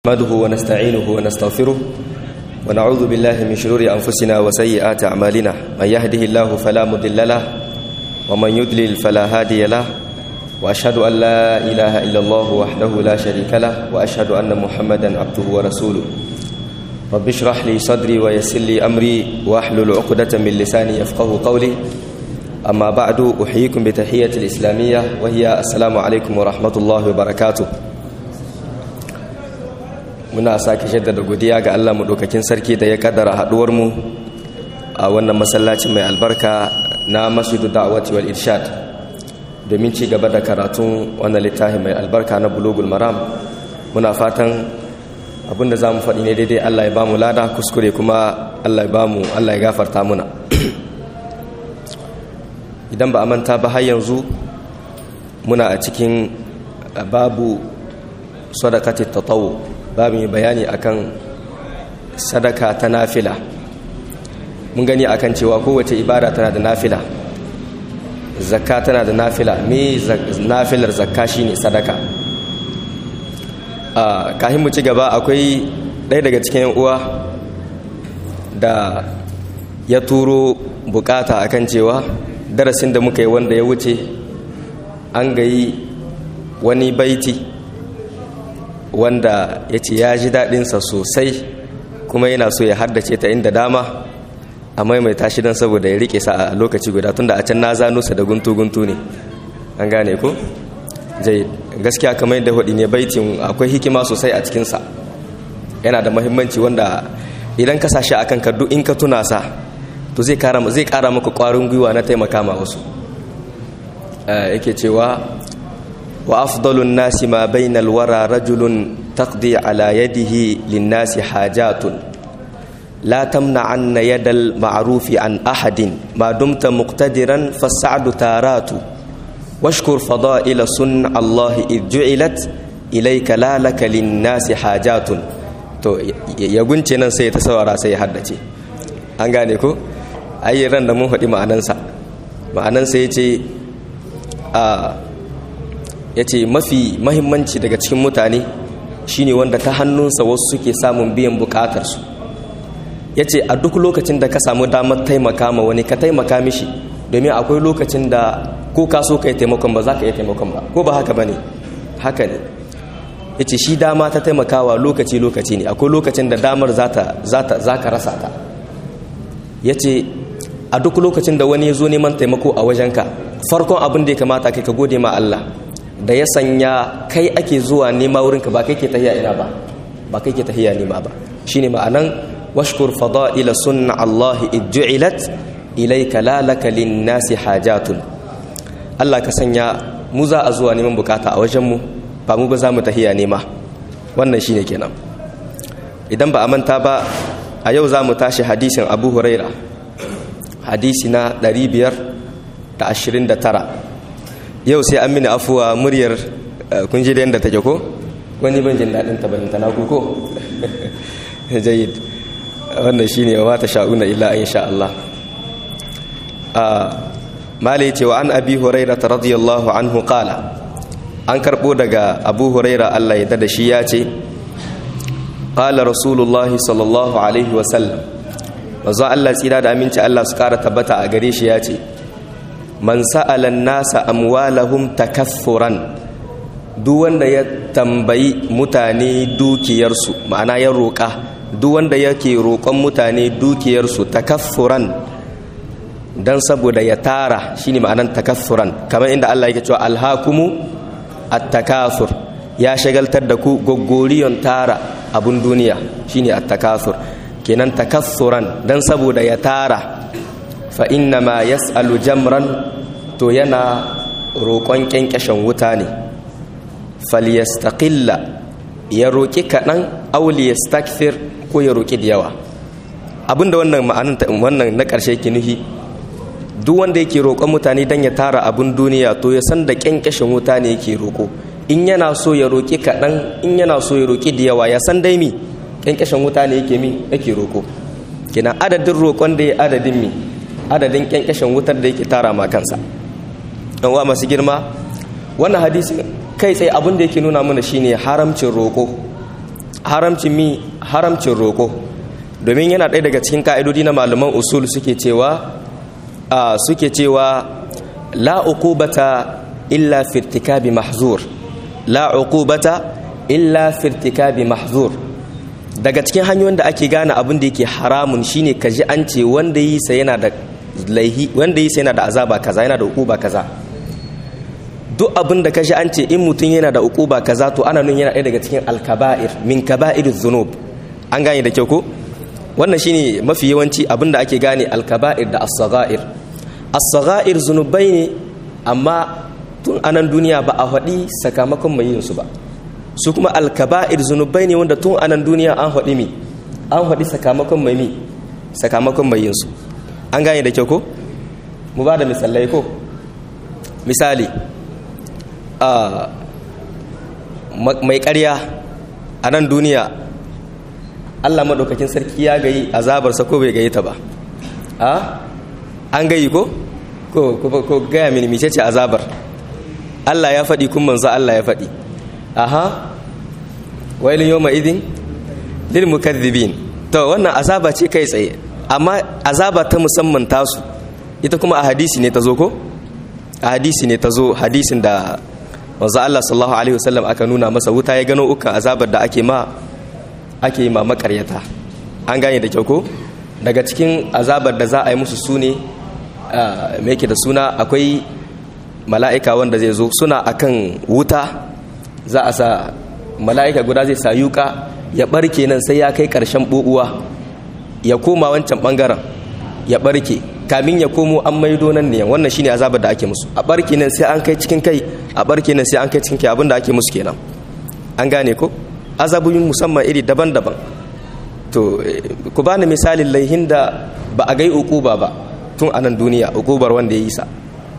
نحمده ونستعينه ونستغفره ونعوذ بالله من شرور أنفسنا وسيئات أعمالنا من يهده الله فلا مضل له ومن يضلل فلا هادي له وأشهد أن لا إله إلا الله وحده لا شريك له وأشهد أن محمدا عبده ورسوله رب اشرح لي صدري ويسر لي أمري واحلل عقدة من لساني يفقه قولي أما بعد أحييكم بتحية الإسلامية وهي السلام عليكم ورحمة الله وبركاته muna sake shaidar da godiya ga Allah maɗaukakin sarki da ya kaddara haɗuwarmu a wannan masallaci mai albarka na masjidu da'awati wal irshad domin ci gaba da karatun wannan littafi mai albarka na bulugul maram muna fatan abinda za mu faɗi ne daidai Allah ya ba mu lada kuskure kuma Allah ya ba mu Allah ya gafarta muna idan ba a manta ba har yanzu muna a cikin babu sadaqatit tatawu babu mai bayani akan sadaka ta nafila mun gani akan cewa kowace ibada tana da nafila zakka tana da nafila me nafilar zakka shine sadaka a kahin mu ci gaba akwai ɗaya daga cikin uwa da ya turo bukata akan cewa darasin da muka yi wanda ya wuce an gayi wani baiti wanda ya ce ya ji daɗinsa sosai kuma yana so ya haddace ta inda dama a maimaita shi don saboda ya rike sa a lokaci guda tunda a can na zano sa da guntu-guntu ne an gane ko jai gaskiya kamar yadda hudu ne baitin akwai hikima sosai a cikinsa yana da mahimmanci wanda idan ka sashi a kanka duk in ka tuna sa to zai kara maka kwarin gwiwa na taimaka ma wasu yake cewa وأفضل الناس ما بين الورى رجل تقضي على يده للناس حاجات لا تمنعن يد المعروف عن أحد ما دمت مقتدرا فالسعد تارات واشكر فضائل صنع الله إذ جعلت إليك لا لك للناس حاجات to ya gunce nan sai ta saurara sai ya haddace an gane ko ayi ran da mun faɗi ma'anansa ma'anansa ya ce a ya ce mafi mahimmanci daga cikin mutane shine wanda ta hannunsa wasu suke samun biyan bukatarsu ya ce a duk lokacin da ka samu damar taimaka ma wani ka taimaka mishi domin akwai lokacin da ko ka so ka yi taimakon ba za ka yi taimakon ba ko ba haka ba ne haka ne ya ce shi dama ta taimakawa lokaci-lokaci ne akwai lokacin da damar za ka rasa ta ya ce a duk lokacin da wani ya zo neman taimako a wajenka farkon abin da ya kamata kai ka gode ma Allah da ya sanya kai ake zuwa nema wurinka ba kai ke tahiya ina ba ba kai ke tahiya nema ba shine ma'anan washkur fada'ila sunna Allah ijju'ilat ilayka la laka lin-nasi hajatun Allah ka sanya mu za a zuwa neman bukata a wajen mu ba mu ba za mu tahiya nema wannan shine kenan idan ba a manta ba a yau za mu tashi hadisin Abu Huraira hadisi na 529 yau sai an mini afuwa muryar kun ji da yadda take ko wani ban jin daɗin ta balanta na ku ko jayid wannan shine wa ta sha'una illa in sha Allah mala yace wa an abi huraira radiyallahu anhu qala an karbo daga abu huraira Allah ya da shi ya ce qala rasulullahi sallallahu alaihi wa sallam manzo Allah tsira da aminci Allah su kara tabbata a gare shi ya ce man sa'alan nasa amwalahum takaffuran duk wanda ya tambayi mutane dukiyarsu ma'ana ya roƙa duk wanda yake roƙon mutane dukiyarsu takaffuran dan saboda ya tara shine ma'anan takaffuran kamar inda Allah yake cewa alhakumu at-takathur ya shagaltar da ku goggoriyon tara abun duniya shine at-takathur kenan takaffuran dan saboda ya tara fa inna ma yas'alu jamran to yana roƙon ƙyanƙyashin wuta ne falyastaqilla ya roƙi kaɗan auli yastakthir ko ya roƙi da yawa abinda wannan ma'anin wannan na ƙarshe ki nuhi duk wanda yake roƙon mutane don ya tara abin duniya to ya san da ƙyanƙyashin wuta ne yake roƙo in yana so ya roƙi kaɗan in yana so ya roƙi da yawa ya san dai mi ƙyanƙyashin wuta ne yake mi yake roƙo kina adadin roƙon da ya adadin mi adadin kyankyashin wutar da yake tara ma kansa ɗan wa masu girma wannan hadisi kai tsaye abin da yake nuna mana shine haramcin roƙo haramcin mi haramcin roko domin yana ɗaya daga cikin ka'idodi na malaman usul suke cewa suke cewa la uqubata illa fi irtikabi mahzur la uqubata illa fi irtikabi mahzur daga cikin hanyoyin da ake gane abin da yake haramun shine ka ji an ce wanda yi sa yana da laihi wanda yi sa yana da azaba kaza yana da uquba kaza duk abin da ka ji an ce in mutum yana da uquba kaza to ana nun yana ɗaya daga cikin alkaba'ir min kaba'iriz zunub an gane da kyau ko wannan shine mafi yawanci abin da ake gane alkaba'ir da as-sagha'ir as-sagha'ir zunubai ne amma tun anan duniya ba a faɗi sakamakon mai yin su ba su kuma alkaba'ir zunubai ne wanda tun anan duniya an faɗi mi an faɗi sakamakon mai mi sakamakon mai yin su an gane da kyau ko mu ba da misalai ko misali mai ƙarya a nan duniya allah maɗaukakin sarki ya gayi azabarsa ko bai gayi ta ba an gayi ko ko gaya mini mice ce azabar allah ya faɗi kun manzo allah ya faɗi aha wailin yau ma'idin lil mukaddibin to wannan azaba ce kai tsaye amma azaba ta musamman tasu ita kuma a hadisi ne ta zo ko a hadisi ne ta zo hadisin da wanzu Allah sallallahu alaihi wasallam aka nuna masa wuta ya gano ukan azabar da ake ma ake ma makaryata an gane da kyau ko daga cikin azabar da za a yi musu su ne me yake da suna akwai mala'ika wanda zai zo suna akan wuta za a sa mala'ika guda zai sa yuka ya barke nan sai ya kai ƙarshen ɓuɓuwa ya koma wancan ɓangaren ya barke kamin ya komo an maido nan ne wannan shine azabar da ake musu a barke nan sai an kai cikin kai a barke nan sai an kai cikin kai abinda ake musu kenan an gane ko azabuyin musamman iri daban-daban to ku bani misalin laihin da ba a gai ukuba ba tun a nan duniya ukubar wanda ya yi sa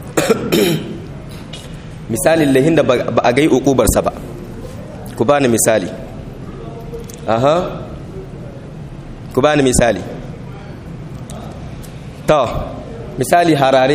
misalin laihin da ba a gai ukubarsa ba ku bani misali aha ku bani misali to misali harare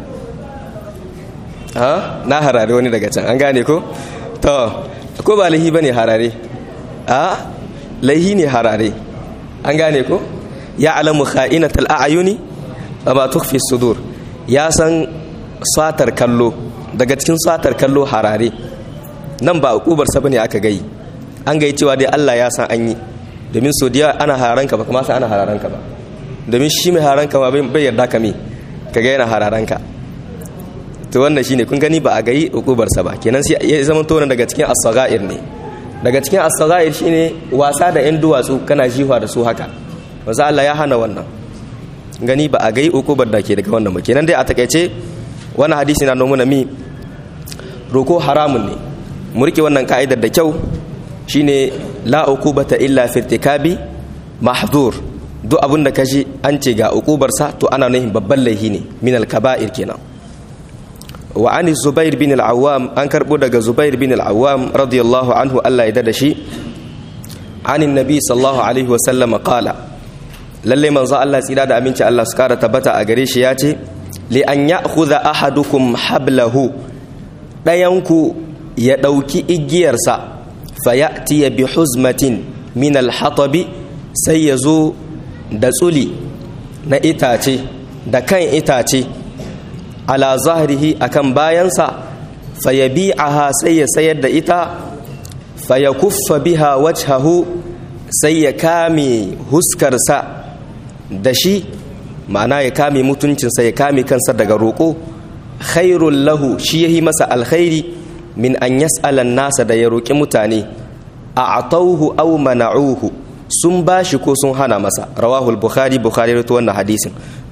ha na harare wani daga can an gane ko to ko ba laihi bane harare a laihi ne harare an gane ko ya alamu kha'inatal a'yuni wa ma tukhfi sudur ya san satar kallo daga cikin satar kallo harare nan ba ukubar sa bane aka gai an gai cewa dai Allah ya san an yi domin so diya ana hararanka ba kuma sai ana hararanka ba domin shi mai hararanka ba bai yarda ka me ka ga yana hararanka to wannan shine kun gani ba a gai ukubar sa ba kenan sai ya zama tona daga cikin as-saghair ne daga cikin as-saghair shine wasa da yan duwatsu kana jiwa da su haka manzo Allah ya hana wannan gani ba a gai ukubar da ke daga wannan ba kenan dai a takaice wannan hadisi na nuna mi roko haramun ne mu rike wannan ka'idar da kyau shine la uqubata illa fi irtikabi mahdhur duk abin da kaji an ce ga uqubar sa to ana nufin babban laihi ne min al-kaba'ir kenan wa an zubair bin al-awwam an karbo daga zubair bin al-awwam radiyallahu anhu Allah ya da shi anin nabi sallallahu alaihi wa sallam qala lalle manzo Allah tsira da aminci Allah su kara tabbata a gare shi ya ce li an ya'khudha ahadukum hablahu dayanku ya dauki igiyarsa fayati bi huzmatin min al-hatabi sai ya zo da tsuli na itace da kan itace ala zahrihi akan bayansa fayabi'aha sai ya sayar da ita fayakuffa biha wajhahu sai ya kame huskarsa da shi ma'ana ya kame mutuncinsa ya kame kansa daga roƙo khairul lahu shi yahi masa alkhairi min an yas'alan nasa da ya roƙi mutane a atauhu aw mana'uhu sun bashi ko sun hana masa rawahul bukhari bukhari rawaito wannan hadisin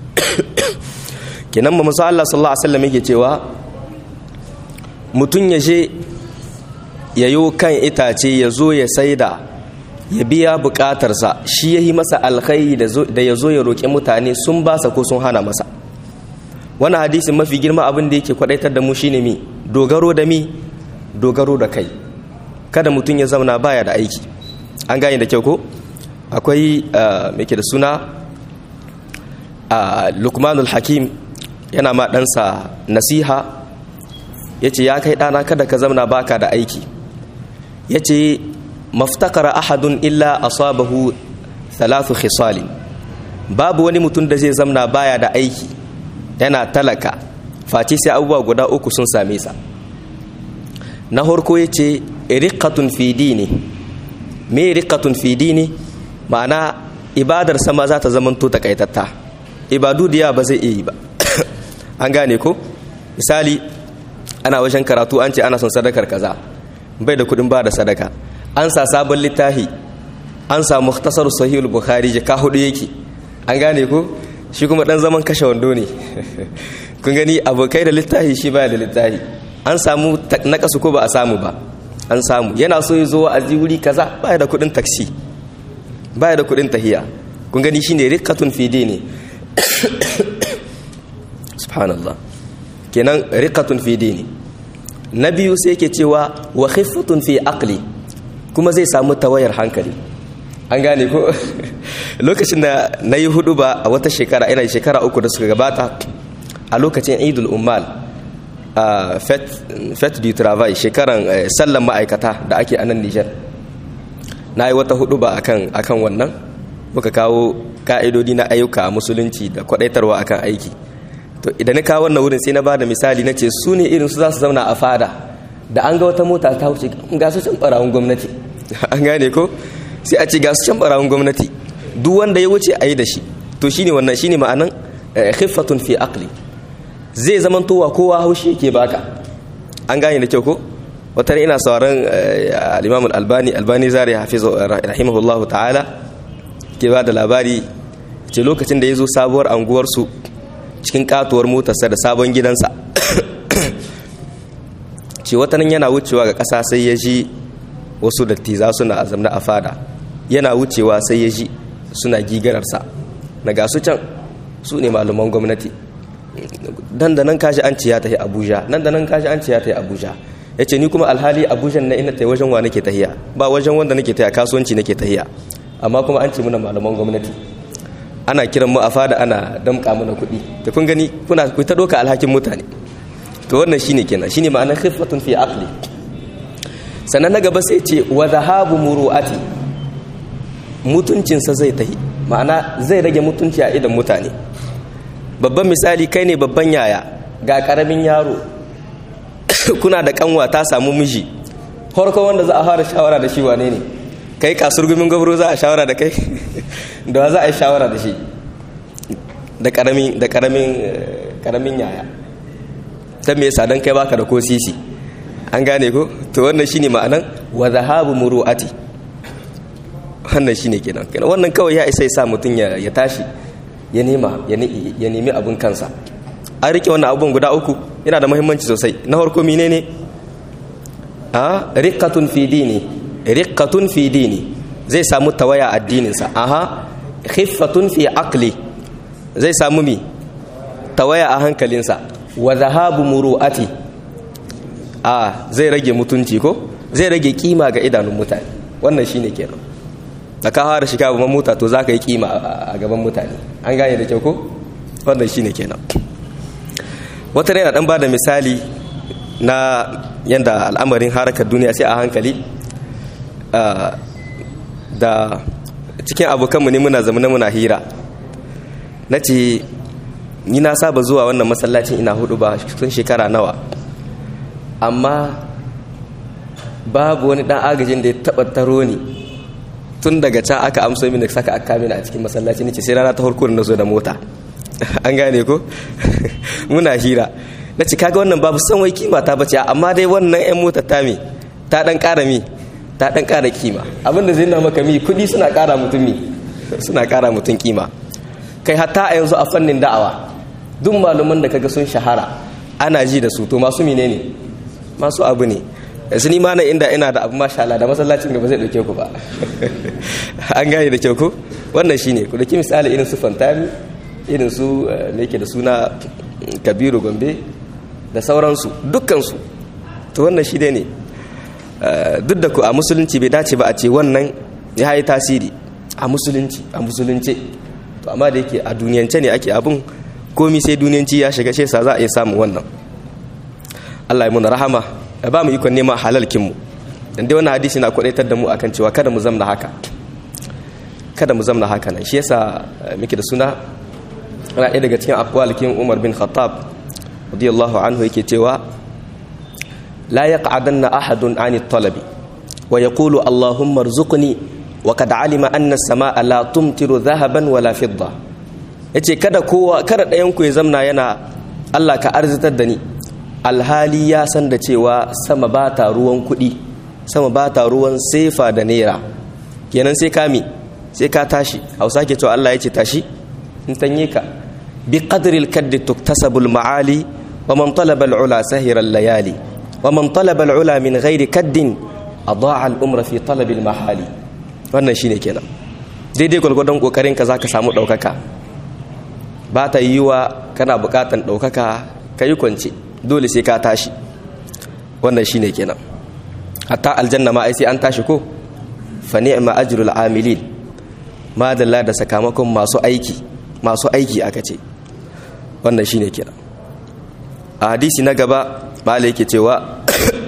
kenan mu musa Allah sallallahu alaihi wasallam yake cewa mutun ya je yayo kan itace ya zo ya saida ya biya bukatarsa shi yahi masa alkhairi da ya zo ya roƙi mutane sun basa ko sun hana masa wannan hadisin mafi girma abin da yake kwadaitar da mu shine mi dogaro da mi dogaro da kai kada mutum ya zauna baya da aiki an gane da kyau ko akwai mai ke da suna lukmanul hakim yana ma ɗansa nasiha ya ce ya kai ɗana kada ka zauna baka da aiki ya ce maftakara ahadun illa asabahu thalathu khisali babu wani mutum da zai zamna baya da aiki yana talaka face sai abubuwa guda uku sun same sa na harko ya ce riqatun fi dini me riqatun fi dini ma'ana ibadar sama za ta zamanto takaitatta ibadu da ba zai iya yi ba an gane ko misali ana wajen karatu an ce ana son sadakar kaza bai da kudin ba da sadaka an sa sabon littafi an sa muhtasar sahihul bukhari ka hudu yake an gane ko shi kuma dan zaman kashe wando ne kun gani abokai da littafi shi baya da littafi an samu nakasu ko ba a samu ba an samu yana so ya zo a wuri kaza baya da kudin taksi baya da kudin tahiya kun gani shine riqatun fi dini subhanallah kenan riqatun fi dini na biyu sai yake cewa wa khiffatun fi aqli kuma zai samu tawayar hankali an gane ko lokacin da na yi hudu ba a wata shekara ina shekara uku da suka gabata a lokacin idul ummal a fet du travail shekaran sallan ma'aikata da ake a nan nijar na yi wata hudu ba akan akan wannan muka kawo ka'idodi na ayyuka a musulunci da kwadaitarwa akan aiki to idan na kawo wannan wurin sai na bada misali na ce su ne irin su za su zauna a fada da an ga wata mota ta wuce ga su can barawun gwamnati an gane ko sai a ce ga su can barawun gwamnati duk wanda ya wuce a yi da shi to shine wannan shine ma'anan khiffatun fi aqli zai zaman towa kowa haushi yake baka an gane da kyau ko wata ina sauran al-imam al-albani albani zari hafizu rahimahullahu ta'ala ke ba da labari ce lokacin da ya zo sabuwar anguwarsu cikin katuwar motarsa da sabon gidansa ce watanin yana wucewa ga ƙasa sai ya ji wasu dattiza suna azamna a fada yana wucewa sai ya ji suna gigararsa na gasu can su ne malaman gwamnati nan da nan kashi an ciya ta yi abuja nan da nan kashi an ciya ta yi abuja ya ce ni kuma alhali abuja na ina ta wajen wa nake tahiya ba wajen wanda nake tahiya kasuwanci nake tahiya amma kuma an ce muna malaman gwamnati ana kiran mu a fada ana damka mana kuɗi da kun gani kuna ku ta doka alhakin mutane to wannan shine kenan shine ma'anar khiffatun fi aqli sannan na gaba sai ce wa dhahabu muru'ati mutuncinsa zai tahi ma'ana zai rage mutunci a idan mutane babban misali kai ne babban yaya ga karamin yaro kuna da kanwa ta samu miji farko wanda za a fara shawara da shi wane ne kai kasur gumin gwabro za a shawara da kai da za a yi shawara da shi da karamin da karamin karamin yaya ta me yasa dan kai baka da ko sisi an gane ko to wannan shine ma'anan wa zahabu muru'ati wannan shine kenan kenan wannan kawai ya isa ya sa mutun ya, ya tashi ya nema ya nemi abun kansa an rike wannan abun guda uku yana da muhimmanci sosai na farko menene a riqatun fi dini riqatun fi dini zai samu tawaya addininsa aha khiffatun fi aqli zai samu mi tawaya a hankalinsa wa zahabu muru'ati a zai rage mutunci ko zai rage kima ga idanun mutane wannan shine kenan da ka fara shiga babban mota to zaka yi kima a gaban mutane an gane da kyau ko wannan shine kenan wata yana dan bada misali na yanda al'amarin harakar duniya sai a hankali da cikin abokanmu ne muna zamana muna hira na ce ni na saba zuwa wannan masallacin ina hudu ba tun shekara nawa amma babu wani dan agajin da ya taba taro ni tun daga can aka amso mini saka aka mini a cikin masallaci nace sai rana ta farko da nazo da mota an gane ko muna hira na ce kaga wannan babu san wai kima ta bace amma dai wannan yan mota ta mi ta dan kara mi ta dan kara kima abinda zai nuna maka mi kudi suna kara mutum mi suna kara mutum kima kai hatta a yanzu a fannin da'awa duk malaman da kaga sun shahara ana ji da su to masu menene masu abu ne yanzu ni ma na inda ina da abu masha Allah da masallacin gaba zai dauke ku ba an gane da kyau ko wannan shine ku daki misali irin su fantami irin su me yake da suna kabiru gombe da sauransu dukkansu to wannan shi dai ne duk da ku a musulunci bai dace ba a ce wannan ya yi tasiri a musulunci a musulunce to amma da yake a duniyance ne ake abin komi sai duniyanci ya shiga shesa za a iya samun wannan Allah ya muna rahama ya ba mu ikon neman halalkinmu dan dai wannan hadisi na kwadaitar da mu akan cewa kada mu zamna haka kada mu zamna haka nan shi yasa muke da suna ana ɗaya daga cikin akwalikin Umar bin Khattab radiyallahu anhu yake cewa la yaq'adanna ahadun 'ani talabi wa yaqulu allahumma arzuqni wa qad 'alima anna as-samaa'a la tumtiru dhahaban wala fidda yace kada kowa kada ɗayan ku ya zamna yana Allah ka arzitar da ni alhali ya san da cewa sama ba ta ruwan kuɗi sama ba ta ruwan sefa da naira kenan sai kami sai ka tashi hausa ke cewa Allah ya ce tashi in tanye ka bi qadril kaddi tuktasabul ma'ali wa man talaba al-ula sahira layali wa man talaba al-ula min ghairi kaddin adaa al-umra fi talab al-mahali wannan shine kenan daidai gwargwadon kokarin ka zaka samu daukaka ba ta yiwa kana bukatan daukaka kai kwance dole sai ka tashi wannan shine kenan hatta aljanna ma ai sai an tashi ko fa ni'ma ajrul amilin madalla da sakamakon masu aiki masu aiki aka ce wannan shine kenan a hadisi na gaba bala yake cewa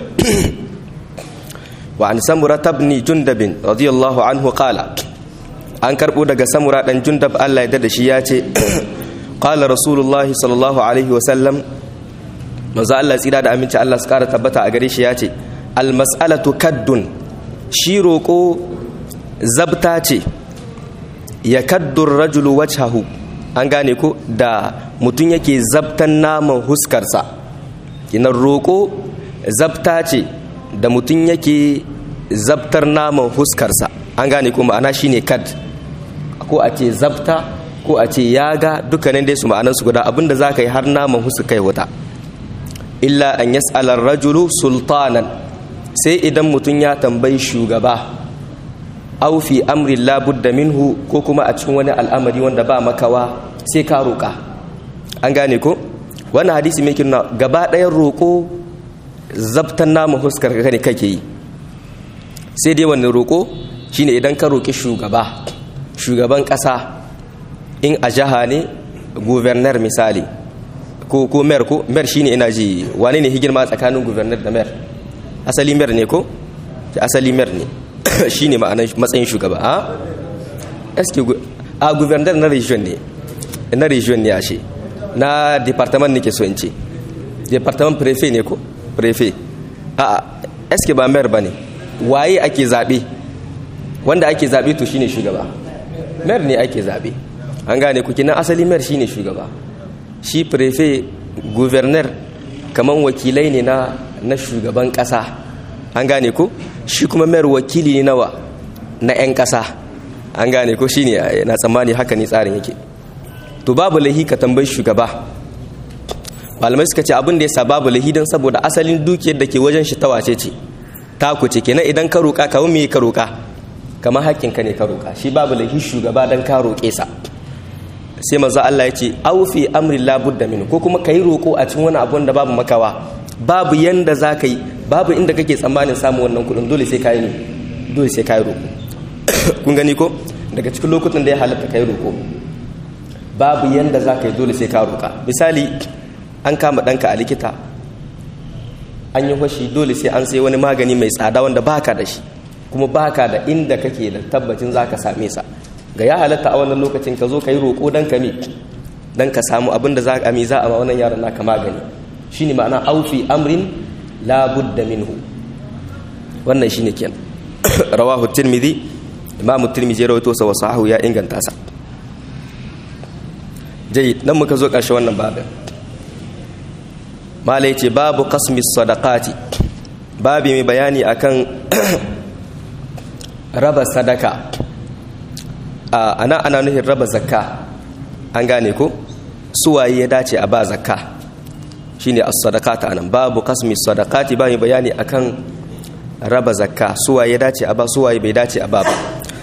wa an samura tabni jundabin radiyallahu anhu qala an karbo daga samura dan jundab Allah ya da shi ya ce qala rasulullahi sallallahu alaihi wa sallam manzo Allah tsira da aminci Allah su kara tabbata a gare shi ya ce almas'alatu kaddun shi roƙo zabta ce ya kaddur rajulu wajhahu an gane ko da mutum yake zabtan naman huskarsa kinan roƙo zabta ce da mutum yake zabtar naman huskarsa an gane ko ma'ana shine kad ko a ce zabta ko a ce yaga dukkanin dai su ma'anansu guda abinda za ka yi har naman huska kai wuta illa an yas'alar rajulu sultanan sai idan mutum ya tambayi shugaba au fi amri labudda minhu ko kuma a cikin wani al'amari wanda ba makawa sai ka roƙa an gane ko wannan hadisi mai kirna gaba ɗayan roƙo zabtan namu huskar ka ne kake yi sai dai wani roƙo shine idan ka roƙi shugaba shugaban ƙasa in a jiha ne guvernar misali ko ko mer ko mer shine ina ji wane ne higirma tsakanin guvernar da mer asali mer ne ko asali mer ne shine ma'anar matsayin shugaba a eske a guvernar na region ne na region ne ashe na department ne ke so in ce department prefet ne ko prefet a eske ba mer ba ne waye ake zaɓe wanda ake zaɓe to shine shugaba mer ne ake zaɓe an gane ku kinan asali mer shine shugaba shi prefe guvernar kaman wakilai ne na na shugaban kasa an gane ko shi kuma mayar wakili ne nawa na 'yan kasa an gane ko shine na tsammani haka ne tsarin yake to babu lahi ka tambayi shugaba malamai suka ce abin da ya sa babu lahi don saboda asalin dukiyar da ke wajen shi tawace ce ta ku ce kenan idan ka roƙa kamar me ka roƙa kamar hakkinka ne ka roƙa shi babu lahi shugaba don ka roƙe sa sai manzo Allah ya ce aw fi amri la budda min ko kuma kai roko a cikin wani abu da babu makawa babu yanda za ka yi babu inda kake tsammanin samun wannan kudin dole sai kai ne dole sai kai roko kun gani ko daga cikin lokutan da ya halatta kai roko babu yanda za ka yi dole sai ka roka misali an kama ɗanka a likita an yi fashi dole sai an sai wani magani mai tsada wanda baka da shi kuma baka da inda kake da tabbacin za ka same sa ga ya halatta a wannan lokacin ka zo ka yi roƙo don ka mi don ka samu abin da za a mi za a ma wannan yaron naka magani shi ne ma'ana aufi amrin labudda minhu wannan shi ne kenan rawahu tirmidhi imamu tirmidhi ya rawaito sa wasu ya inganta sa jai nan muka zo ƙarshe wannan babin mala ce babu kasmi sadaqati babi mai bayani akan raba sadaka ana ana nufin raba zakka an gane ko suwaye ya dace a ba zakka shine as-sadaqata anan babu qasmi sadaqati ba bayani akan raba zakka suwaye ya dace a ba suwaye bai dace a ba ba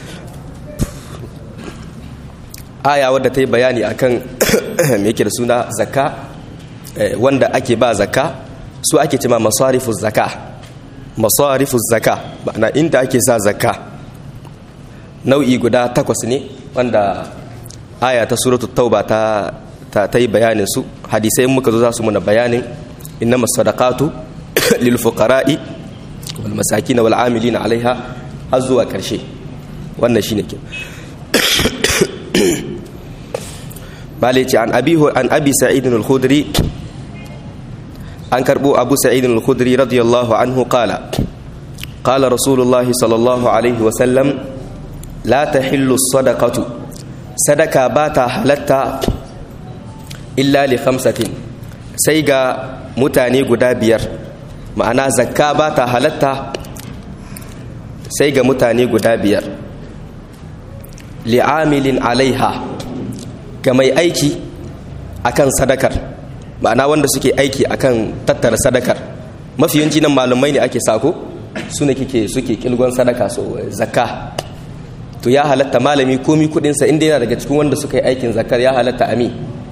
aya wadda ta yi bayani akan me yake da suna zakka wanda ake ba zakka su ake cema masarifuz zakka masarifuz zakka ma'ana inda ake sa zakka nau'i guda takwas ne wanda aya ta suratu tauba ta ta yi bayanin su hadisai muka zo za su muna bayanin innama sadaqatu lil fuqara'i wal masakin wal amilina alaiha har zuwa karshe wannan shine ke bale ce an abi an abi sa'id al-khudri an karbo abu sa'id al-khudri radiyallahu anhu qala qala rasulullah sallallahu alaihi wa sallam la tahillu sadaqatu sadaka bata halatta illa li khamsatin sai ga mutane guda biyar ma'ana zakka bata halatta sai ga mutane guda biyar li'amilin alaiha ga mai aiki akan sadakar ma'ana wanda suke aiki akan tattara sadakar mafi yanci nan malumai ne ake sako su ne kike suke kilgon sadaka so zakka to ya halatta malami komi kudinsa inda yana daga cikin wanda suka yi aikin zakar ya halatta ami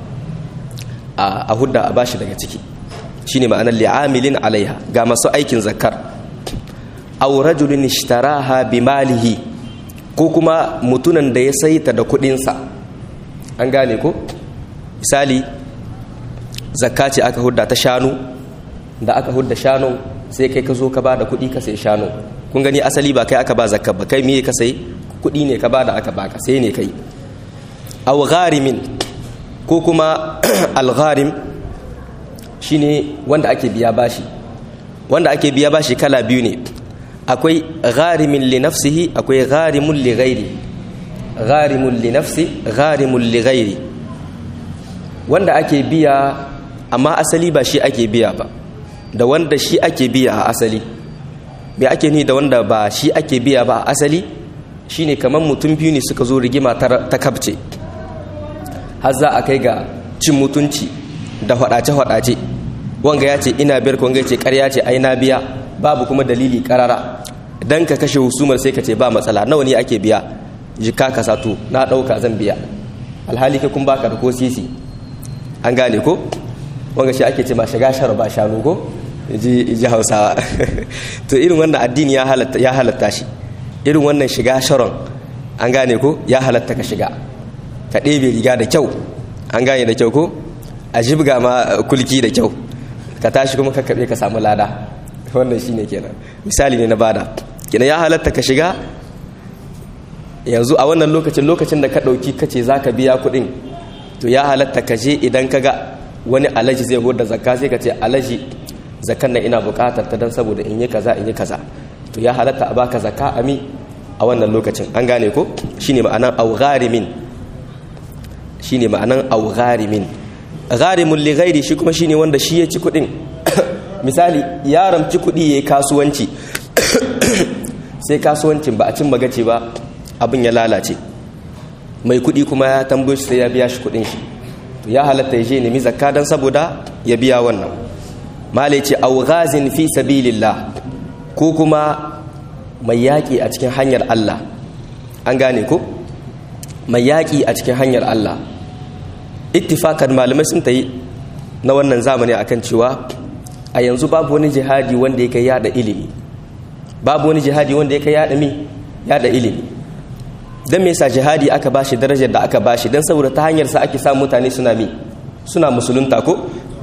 a hudda a bashi daga ciki shine ma'anar li'amilin alaiha ga masu aikin zakar aw rajulun ishtaraha bi malihi ko kuma mutunan da ya saita da kudinsa an gane ko misali zakka ce aka hudda ta shanu da aka hudda shanu sai kai ka zo ka ba da kudi ka sai shanu kun gani asali ba kai aka ba zakka ba kai miye ka sai kudi ne ka ba da aka baka sai ne kai aw gharimin ko kuma al-gharim shine wanda ake biya bashi wanda ake biya bashi kala biyu ne akwai gharimin li nafsihi akwai gharimun li ghairi gharimun li nafsi gharimun li ghairi wanda ake biya amma asali ba shi ake biya ba da wanda shi ake biya a asali me ake ni da wanda ba shi ake biya ba a asali shine kamar mutum biyu ne suka zo rigima ta kabce har za a kai ga cin mutunci da hwadace-hwadace wanga ya ce ina biyar wanga ya ce karya ce ai na biya babu kuma dalili karara dan ka kashe husumar sai ka ce ba matsala nawa ne ake biya jika ka sato na dauka zan biya alhali ka kun baka da ko sisi an gane ko wanga shi ake ce ma shiga shara ba shanu ko ji hausawa to irin wannan addini ya halatta ya halatta shi irin wannan shiga sharon an gane ko ya halatta ka shiga ka ɗebe riga da kyau an gane da kyau ko a jibga ma kulki da kyau ka tashi kuma ka kaɓe ka samu lada wannan shine kenan misali ne na bada kenan ya halatta ka shiga yanzu a wannan lokacin lokacin da ka ɗauki ka ce za ka biya kuɗin to ya halatta ka je idan ka ga wani alaji zai da zakka sai ka ce alaji zakkan nan ina buƙatar ta don saboda in yi kaza in yi kaza to ya halatta a baka zakka ami a wannan lokacin an gane ko shine ma'anan au gharimin shine ma'anan au gharimin gharimun li ghairi shi kuma shine wanda shi ya ci kuɗin misali ya ramci kuɗi yayi kasuwanci sai kasuwancin ba a cin magaci ba abin ya lalace mai kuɗi kuma ya tambayo shi sai ya biya shi kuɗin shi to ya halatta ya je nemi zakka dan saboda ya biya wannan malai ce au ghazin fi sabilillah ko kuma mai yaƙi a cikin hanyar Allah an gane ko mai yaƙi a cikin hanyar Allah ittifakan malamai sun ta yi na wannan zamani akan cewa a yanzu babu wani jihadi wanda ya kai yada ilimi babu wani jihadi wanda ya kai yada mi yada ilimi don me yasa jihadi aka bashi darajar da aka bashi don saboda ta hanyar sa ake samun mutane suna mi suna musulunta ko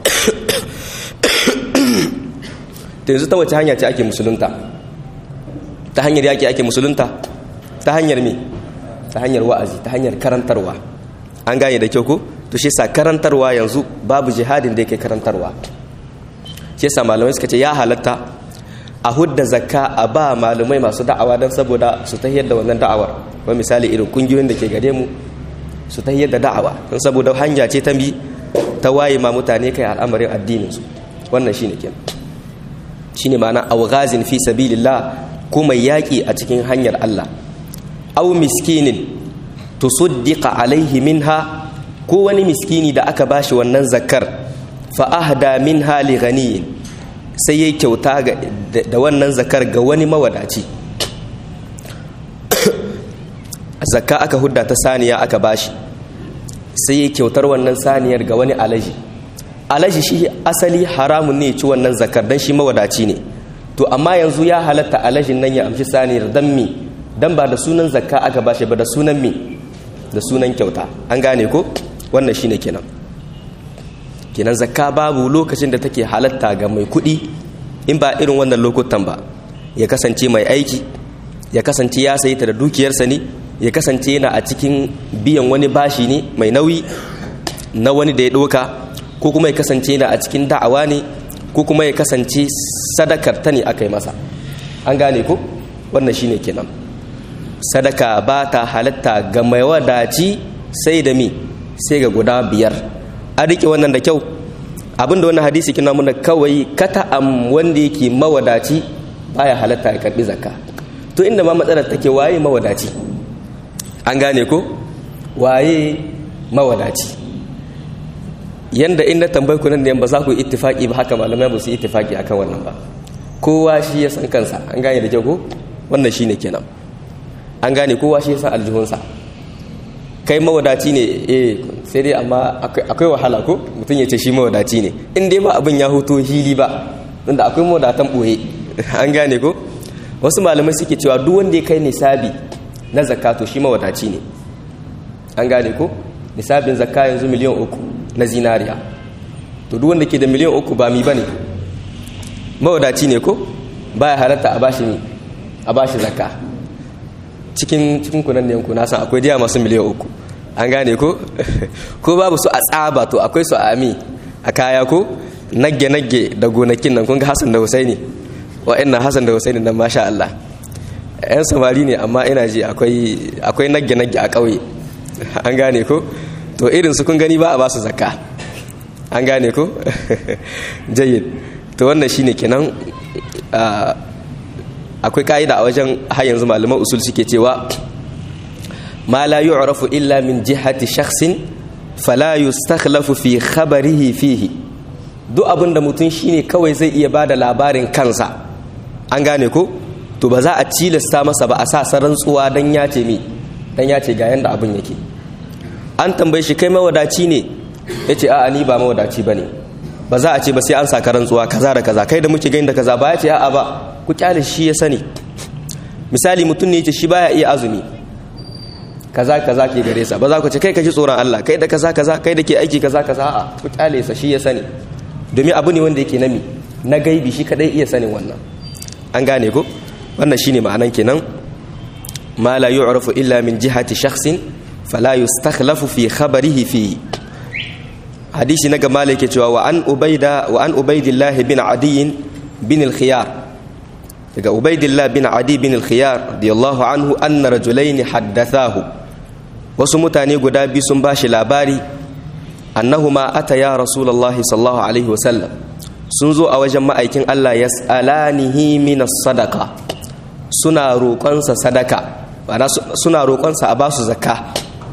ta yanzu ta wace hanya ce ake musulunta ta hanyar yaƙi ake musulunta ta hanyar me ta hanyar wa'azi ta hanyar karantarwa an gane da kyau ko to shi sa karantarwa yanzu babu jihadin da yake karantarwa shi sa malamai suka ce ya halatta a hudda zakka a ba malamai masu da'awa don saboda su ta da wannan da'awar wani misali irin kungiyoyin da ke gare mu su ta da da'awa don saboda hanya ce ta bi ta waye ma mutane kai al'amarin addinin su wannan shine kenan shine ma'ana awghazin fi sabilillah ko mai yaki a cikin hanyar Allah aw miskinin tusuddiqa alaihi minha ko wani miskini da aka bashi wannan zakkar fa ahda minha li ghaniyin sai yayi kyauta da wannan zakar ga wani mawadaci zakka aka hudda ta saniya aka bashi sai yayi kyautar wannan saniyar ga wani alaji alaji shi asali haramun ne ci wannan zakar dan shi mawadaci ne to amma yanzu ya halatta alajin nan ya amshi saniyar dan mi dan ba da sunan zakka aka bashi ba da sunan mi da sunan kyauta an gane ko wannan shine kenan kenan zakka babu lokacin da take halatta ga mai kuɗi in ba irin wannan lokutan ba ya kasance mai aiki ya kasance ya sayi ta da dukiyarsa ne ya kasance yana a cikin biyan wani bashi ne mai nauyi na wani da ya ɗauka ko kuma ya kasance yana a cikin da'awa ne ko kuma ya kasance sadakar ta ne aka yi masa an gane ko wannan shine kenan sadaka ba ta halatta ga mai wadaci sai da mi sai ga guda biyar an riƙe wannan da kyau abinda wannan hadisi kina muna kawai kata am wanda yake mawadaci baya halatta ya karbi zakka to inda ma matsalar take waye mawadaci an gane ko waye mawadaci yanda in na tambayi ku nan da ba za ku ittifaki ba haka malamai ba su ittifaki akan wannan ba kowa shi ya san kansa an gane da kyau ko wannan shine kenan an gane kowa shi ya san aljihunsa kai mawadaci ne eh sai dai amma akwai wahala ko mutum ya ce shi mawadaci ne in dai ba abin ya hoto hili ba tunda akwai mawadatan boye an gane ko wasu malamai suke cewa duk wanda ya kai nisabi na zakato shi mawadaci ne an gane ko nisabin zakka yanzu miliyan uku na zinariya to duk wanda ke da miliyan uku ba mi bane mawadaci ne ko baya halatta a bashi mi a bashi zakka cikin cikin kunan yanku na san akwai diya masu miliyan uku an gane ko ko babu su a tsaba to akwai su a ami a kaya ko nagge nagge da gonakin nan kun ga Hassan da Husaini wa'annan Hassan da Husaini nan masha Allah yan samari ne amma ina ji akwai akwai nagge nagge a ƙauye an gane ko to irin su kun gani ba a ba su zakka an gane ko jayyid to wannan shine kenan akwai ka'ida a wajen har yanzu malaman usul suke cewa ma la yu'rafu illa min jihati shakhsin fala yustakhlafu fi khabarihi fihi duk abin da mutum shine kawai zai iya bada labarin kansa an gane ko to ba za a cilasta masa ba a sa rantsuwa dan ya ce mi dan ya ce ga yanda abin yake an tambaye shi kai mawadaci ne yace a'a ni ba mawadaci bane ba za a ce ba sai an saka rantsuwa kaza da kaza kai da muke gani da kaza ba ya ce a'a ba ku kyale shi ya sani misali mutum ne ya ce shi baya iya azumi kaza kaza ke gare sa ba za ku ce kai ka ji tsoron Allah kai da kaza kaza kai da ke aiki kaza kaza a ku kyale sa shi ya sani domin abu ne wanda yake nami na gaibi shi kadai iya sanin wannan an gane ko wannan shine ma'anan kenan ma la yu'rafu illa min jihati shakhsin fala yustakhlafu fi khabarihi fihi hadisi na gama yake cewa wa an ubaida wa an ubaidillah bin adi bin al-khiyar daga ubaidillah bin adi bin al-khiyar radiyallahu anhu anna rajulaini haddathahu wasu mutane guda biyu sun bashi labari annahuma ataya rasulullahi sallallahu alaihi wa sallam sun zo a wajen ma'aikin Allah yas'alanihi min as-sadaqa suna roƙonsa sadaka suna roƙonsa a basu zakka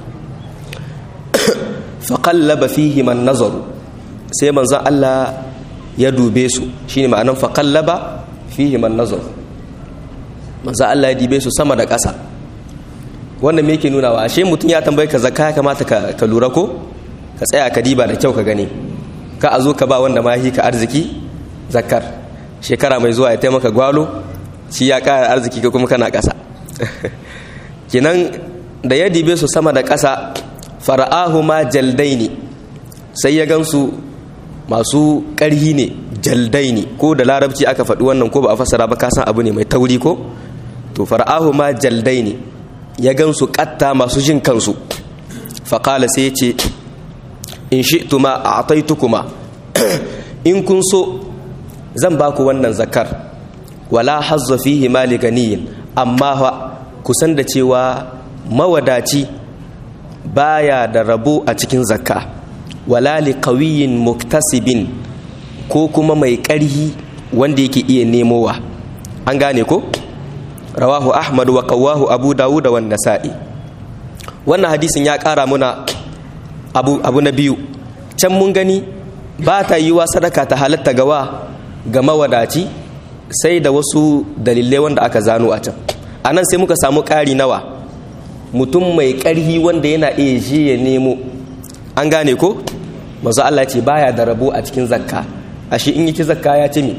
faƙallaba fihi man nazaru sai manzon Allah ya dube su shine ma'anan faƙallaba fihi man nazaru manzon Allah ya dube su sama da ƙasa wannan me yake nuna wa ashe mutum ya tambaye ka zakka ya kamata ka lura ko ka tsaya ka diba da kyau ka gani ka a zo ka ba wanda ma ka arziki zakkar shekara mai zuwa ya taimaka gwalo shi ya ƙara arziki ka kuma kana ƙasa kenan da ya dibe su sama da ƙasa fara'ahuma jaldaini sai ya gansu masu ƙarhi ne jaldaini ko da larabci aka faɗi wannan ko ba a fassara ba kasan abu ne mai tauri ko to fara'ahuma jaldaini ya gansu ƙatta masu jin kansu faƙala sai ya ce in shi tuma a ataitukuma in kun so zan ba ku wannan zakar wala hazza fihi mali ganiyin amma kusan da cewa mawadaci baya da rabo a cikin zakka wala li qawiyin muktasibin ko kuma mai ƙarhi wanda yake iya nemowa an gane ko rawahu ahmad wa qawahu abu dawud wa nasa'i wannan hadisin ya ƙara muna abu, abu na biyu can mun gani ba ta yi wa sadaka ta halatta gawa ga mawadaci sai da wasu dalilai wanda aka zano a can a nan sai muka samu ƙari nawa mutum mai ƙarhi wanda yana iya je ya nemo an gane ko mazu Allah ce baya da rabo a cikin zakka a shi in yi ci zakka ya ci mi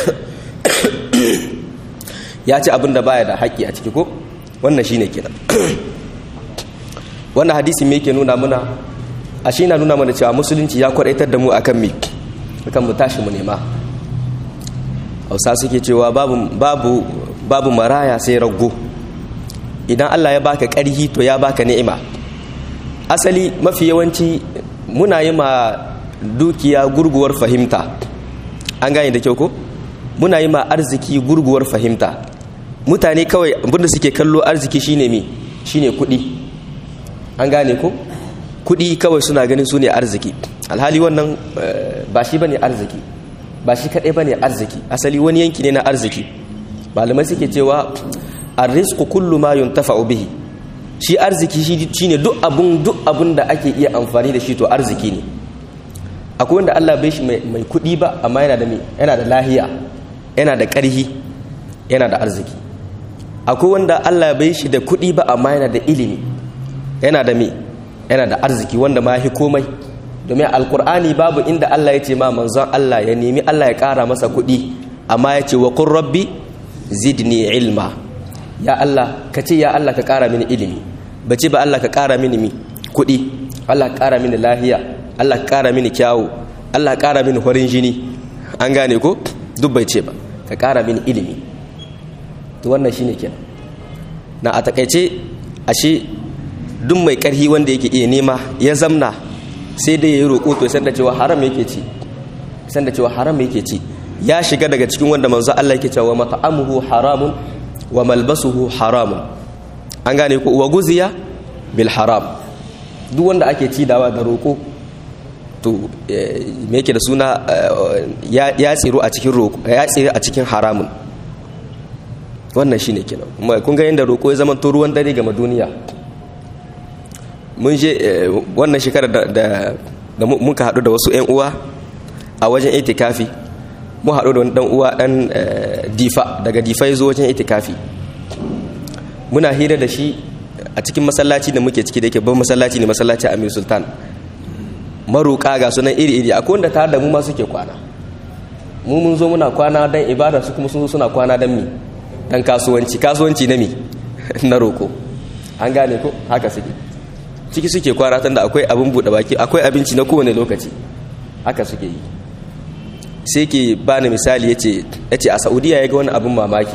ya ci abin da baya da haƙƙi a ciki ko wannan shi ne kenan wannan hadisi me yake nuna muna a shi na nuna mana cewa musulunci ya kwadaitar da mu akan mi akan mu tashi mu nema hausa suke cewa babu babu babu maraya sai rago idan Allah ya baka ƙarhi to ya baka ni'ima asali mafi yawanci muna yi ma dukiya gurguwar fahimta an gane da kyau ko muna yi ma arziki gurguwar fahimta mutane kawai abinda suke kallo arziki shine mi shine kuɗi an gane ko kuɗi kawai suna ganin su ne arziki alhali wannan ba shi bane arziki ba shi kaɗai bane arziki asali wani yanki ne na arziki malamai suke cewa arrizqu kullu ma yuntafa'u bihi shi arziki shi ne duk abun duk abun da ake iya amfani da shi to arziki ne akwai wanda Allah bai shi mai kuɗi ba amma yana da yana da lahiya yana da ƙarhi yana da arziki akwai wanda Allah bai shi da kuɗi ba amma yana da ilimi yana da me yana da arziki wanda ma hi komai domin alkur'ani babu inda Allah ya ce ma manzon Allah ya nemi Allah ya ƙara masa kuɗi amma ya ce wa qur rabbi zidni ilma ya Allah ka ce ya Allah ka ƙara mini ilimi ba ce ba Allah ka ƙara mini mi kuɗi Allah ka ƙara mini lahiya Allah ka ƙara mini kyawu Allah ka ƙara mini horin jini an gane ko duk bai ce ba ka ƙara mini ilimi to wannan shine kenan na a takaice ashe duk mai ƙarhi wanda yake iya nema ya zamna sai dai ya yi roƙo to san da cewa haram yake ci san da cewa haram yake ci ya shiga daga cikin wanda manzo Allah yake cewa mat'amuhu haramun wa malbasuhu haramun an gane ko wa guziya bil haram duk wanda ake ci dawa da roƙo to me yake da suna ya tsiro a cikin roƙo ya tsiro a cikin haramun wannan shine kenan kuma kun ga yanda roƙo ya zama to ruwan dare ga duniya mun je wannan shekarar da da muka haɗu da wasu 'yan uwa a wajen itikafi mu haɗu da wani ɗan uwa ɗan difa daga difa ya zo wajen itikafi muna hira da shi a cikin masallaci da muke ciki da yake ban masallaci ne masallaci amir sultan maruƙa ga sunan iri-iri akwai wanda tare da mu ma suke kwana mu mun zo muna kwana don ibada su kuma sun zo suna kwana don mi don kasuwanci kasuwanci na mi na roƙo an gane ko haka suke ciki suke kwana tunda akwai abin buɗe baki akwai abinci na kowane lokaci haka suke yi sai ke bani misali yace yace a Saudiya ya ga wani abin mamaki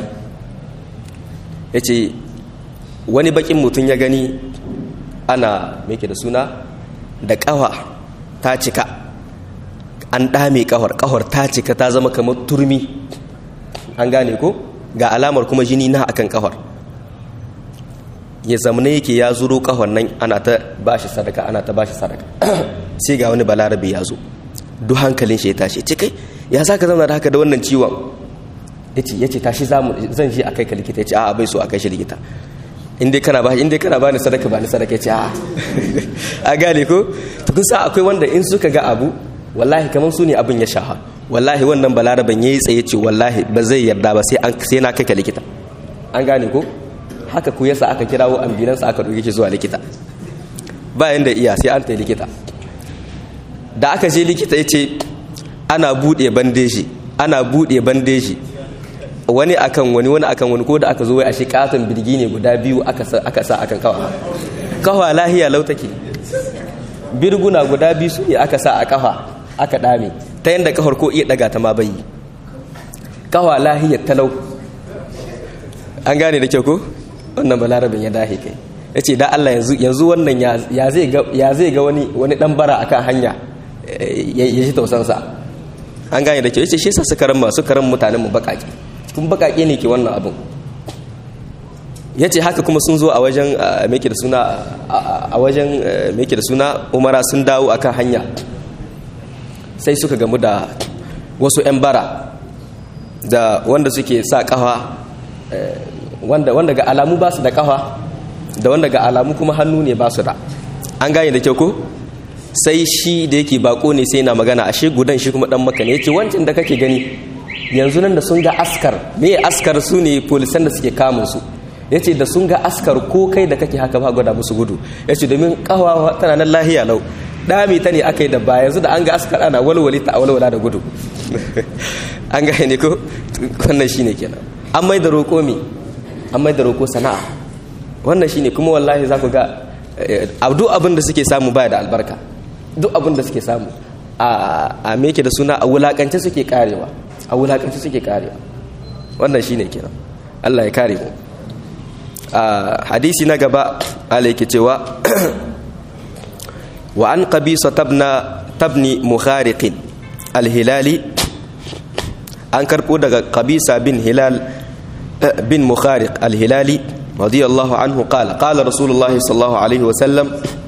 yace wani bakin mutum ya gani ana me da suna da kawa ta cika an dame kawar kawar ta cika ta zama kamar turmi an gane ko ga alamar kuma jini na akan kawar ya zamana yake ya zuro kahon nan ana ta bashi sadaka ana ta bashi sadaka sai ga wani balarabe ya zo duk hankalin shi ya tashi ce kai ya sa ka zama da haka da wannan ciwon yace yace tashi zan shi a kai ka likita yace a'a bai so a kai shi likita in dai kana ba in dai kana bani sadaka bani sadaka yace a'a a gane ko to kun sa akwai wanda in suka ga abu wallahi kaman su ne abin ya shaha wallahi wannan balaraben yayi tsaye ce wallahi ba zai yarda ba sai an sai na kai ka likita an gane ko haka ku yasa aka kirawo ambulansa aka ɗauke shi zuwa likita bayan da iya sai an ta likita da aka je likita ya ce ana buɗe bandeji ana buɗe bandeji wani akan wani wani akan wani ko da aka zo wai a shi katon birgi ne guda biyu aka sa akan kawa kawa lahiya lautake birguna guda biyu su ne aka sa a kafa aka dame ta yadda kafar ko iya daga ta ma bayi kawa lahiyar talau an gane da kyau ko wannan balarabin ya dahe kai ya ce da Allah yanzu wannan ya zai ga wani wani dan bara akan hanya ya ji tausansa an gane da kyau ya ce shi sa suka ran masu karan mutanen mu bakake kun bakake ne ke wannan abin ya ce haka kuma sun zo a wajen meke da suna a wajen meke da suna umara sun dawo akan hanya sai suka gamu da wasu 'yan bara da wanda suke sa kafa wanda wanda ga alamu ba su da kafa da wanda ga alamu kuma hannu ne ba su da an gane da kyau ko sai shi da yake bako ne sai na magana ashe gudan shi kuma dan maka ne yace wancan da kake gani yanzu nan da sun ga askar me askar su ne polisan da suke kamun su yace da sun ga askar ko kai da kake haka ba gwada musu gudu yace domin kawa tana nan lahiya lau dami ta ne aka yi da ba yanzu da an ga askar ana walwale ta walwala da gudu an gane ko wannan shine kenan an mai da roƙo mi an mai da roƙo sana'a wannan shine kuma wallahi za ku ga duk abin da suke samu baya da albarka duk abin da suke samu a meke da suna a wulakance suke karewa a wulakance suke karewa wannan shine kenan Allah ya kare mu hadisi na gaba Allah yake cewa wa an qabisa tabna tabni mukhariq al-hilali an karbo daga qabisa bin hilal bin mukhariq al-hilali radiyallahu anhu qala qala rasulullahi sallallahu alaihi wa sallam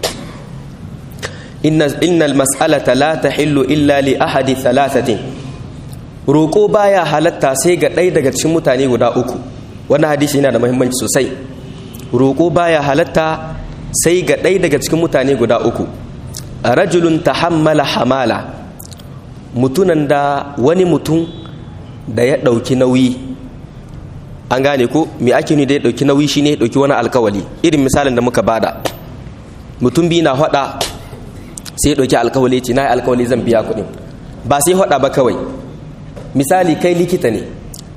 inna innal mas'alata la tahillu illa li ahadi thalathatin roko baya halatta sai ga ɗaya daga cikin mutane guda uku wannan hadisi yana da muhimmanci sosai roko baya halatta sai ga ɗaya daga cikin mutane guda uku rajulun tahammala hamala mutunan da wani mutum da ya ɗauki nauyi an gane ko me ake ni da ya ɗauki nauyi shine ya ɗauki wani alkawali irin misalin da muka bada mutum biyu na haɗa sai ya ɗauki alkawali ce na yi alkawali zan biya kuɗin ba sai haɗa ba kawai misali kai likita ne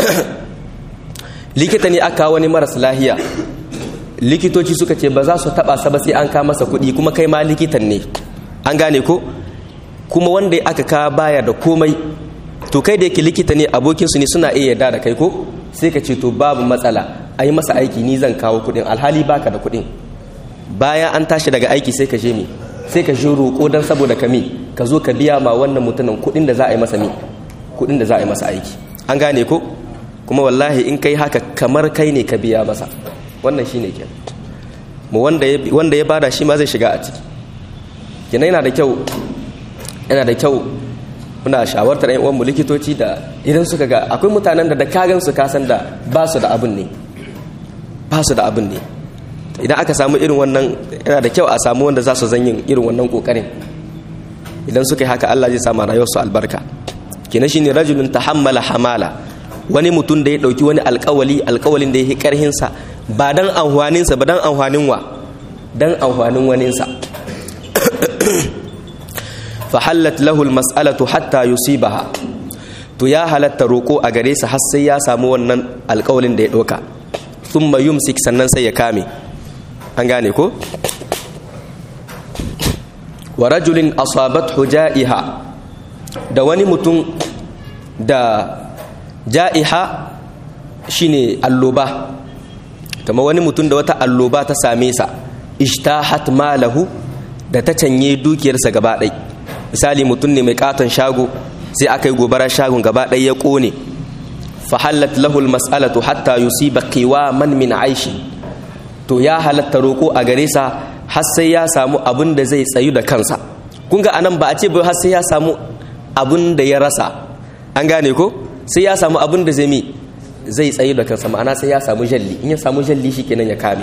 likita ne aka wani maras lahiya likitoci suka ce ba za su taɓa sa ba sai an ka masa kuɗi kuma kai ma likitan ne an gane ko kuma wanda aka ka baya da komai to kai da yake likita ne abokinsu ne suna iya yarda da kai ko sai ka ce to babu matsala a yi masa aiki ni zan kawo kuɗin alhali baka da kuɗin bayan an tashi daga aiki sai ka je mi sai ka je roƙo don saboda ka mi ka zo ka biya ma wannan mutumin kuɗin da za a yi masa mi kuɗin da za a yi masa aiki an gane ko kuma wallahi in kai haka kamar kai ne ka biya masa wannan shine kenan mu wanda ya bada shi ma zai shiga a ciki kina yana da kyau yana da kyau muna shawartar yan uwanmu likitoci da idan suka ga akwai mutanen da da kagan su kasan da ba su da abin ne ba su da abin ne idan aka samu irin wannan yana da kyau a samu wanda za su zanyin irin wannan kokarin idan suka yi haka Allah zai sama rayuwarsu albarka kina shine rajulun tahammala hamala wani mutum da ya dauki wani alkawali alkawalin da ya yi karhinsa ba dan amfaninsa ba dan amfanin wa dan amfanin waninsa fahallat lahu almas'alatu hatta yusibaha to ya halatta roko a gare sa har sai ya samu wannan alƙawalin da ya doka thumma yumsik sannan sai ya kame an gane ko wa rajulin asabathu ja'iha da wani mutum da ja'iha shine alloba kama wani mutum da wata alloba ta same sa ishtahat malahu da ta canye dukiyarsa gaba ɗaya misali mutum ne mai katon shago sai aka yi gobara shagon gaba ɗaya ya ƙone fahallat lahul mas'alatu hatta yusiba qiwaman min aishi to ya halatta roko a gare sa har sai ya samu abin da zai tsayu da kansa kun ga anan ba a ce ba har sai ya samu abin da ya rasa an gane ko sai ya samu abin da zai mi zai tsayu da kansa ma'ana sai ya samu jalli in ya samu jalli shikenan ya kame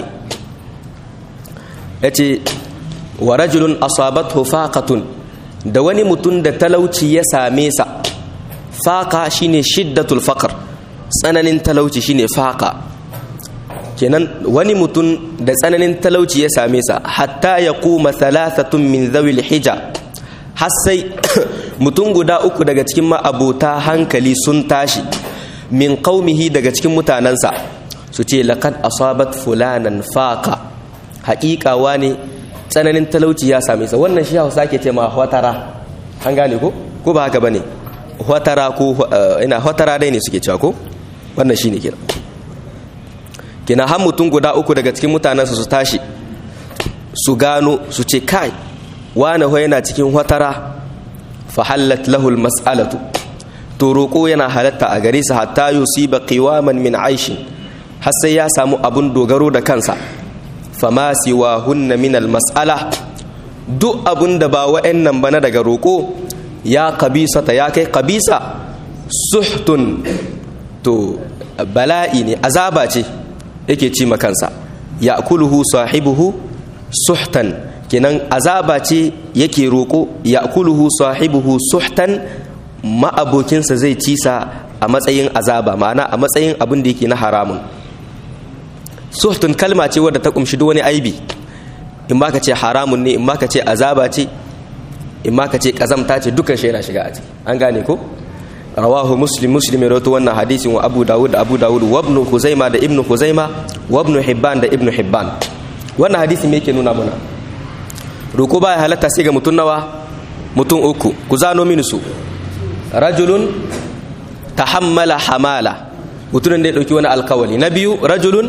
yace wa rajulun asabathu faqatun da wani mutum da talauci ya same sa faqa shine shiddatul faqr tsananin talauci shine faqa kenan wani mutum da tsananin talauci ya same sa hatta ya kuma thalathatun min zawil hija har sai mutum guda uku daga cikin ma'abota hankali sun tashi min qaumihi daga cikin mutanensa su ce laqad asabat fulanan faqa haƙiƙa wani tsananin talauci ya same sa wannan shi hausa ke ce ma hwatara an gane ko ko ba haka bane hwatara ko ina hwatara dai ne suke cewa ko wannan shine kenan kina har mutum guda uku daga cikin mutanensa su tashi su gano su ce kai wane ho yana cikin hwatara fa hallat lahu mas'alatu to roƙo yana halatta a gare sa hatta yusiba qiwaman min aishin har sai ya samu abun dogaro da kansa fama siwa hunna min mas'ala duk abun da ba wa'annan bana daga roƙo ya kabisa ta ya kai kabisa suhtun to bala'i ne azaba ce yake ci makansa ya kuluhu sahibuhu suhtan kenan azaba ce yake roƙo ya kuluhu sahibuhu suhtan ma'abokinsa zai ci sa a matsayin azaba ma'ana a matsayin abin da yake na haramun suhtun kalma ce wadda ta kumshi duk wani aibi in ma ka ce haramun ne in ma ka ce azaba ce in ma ka ce kazamta ce dukkan shi yana shiga a ciki an gane ko rawahu muslim muslim ya rawaito wannan hadisin wa abu dawud da abu dawud wa ibn khuzaima da ibn khuzaima wa ibn hibban da ibn hibban wannan hadisi me yake nuna mana roko baya halatta sai ga mutun nawa mutum uku ku zano mini su rajulun tahammala hamala mutumin da ya ɗauki wani alkawali na biyu rajulun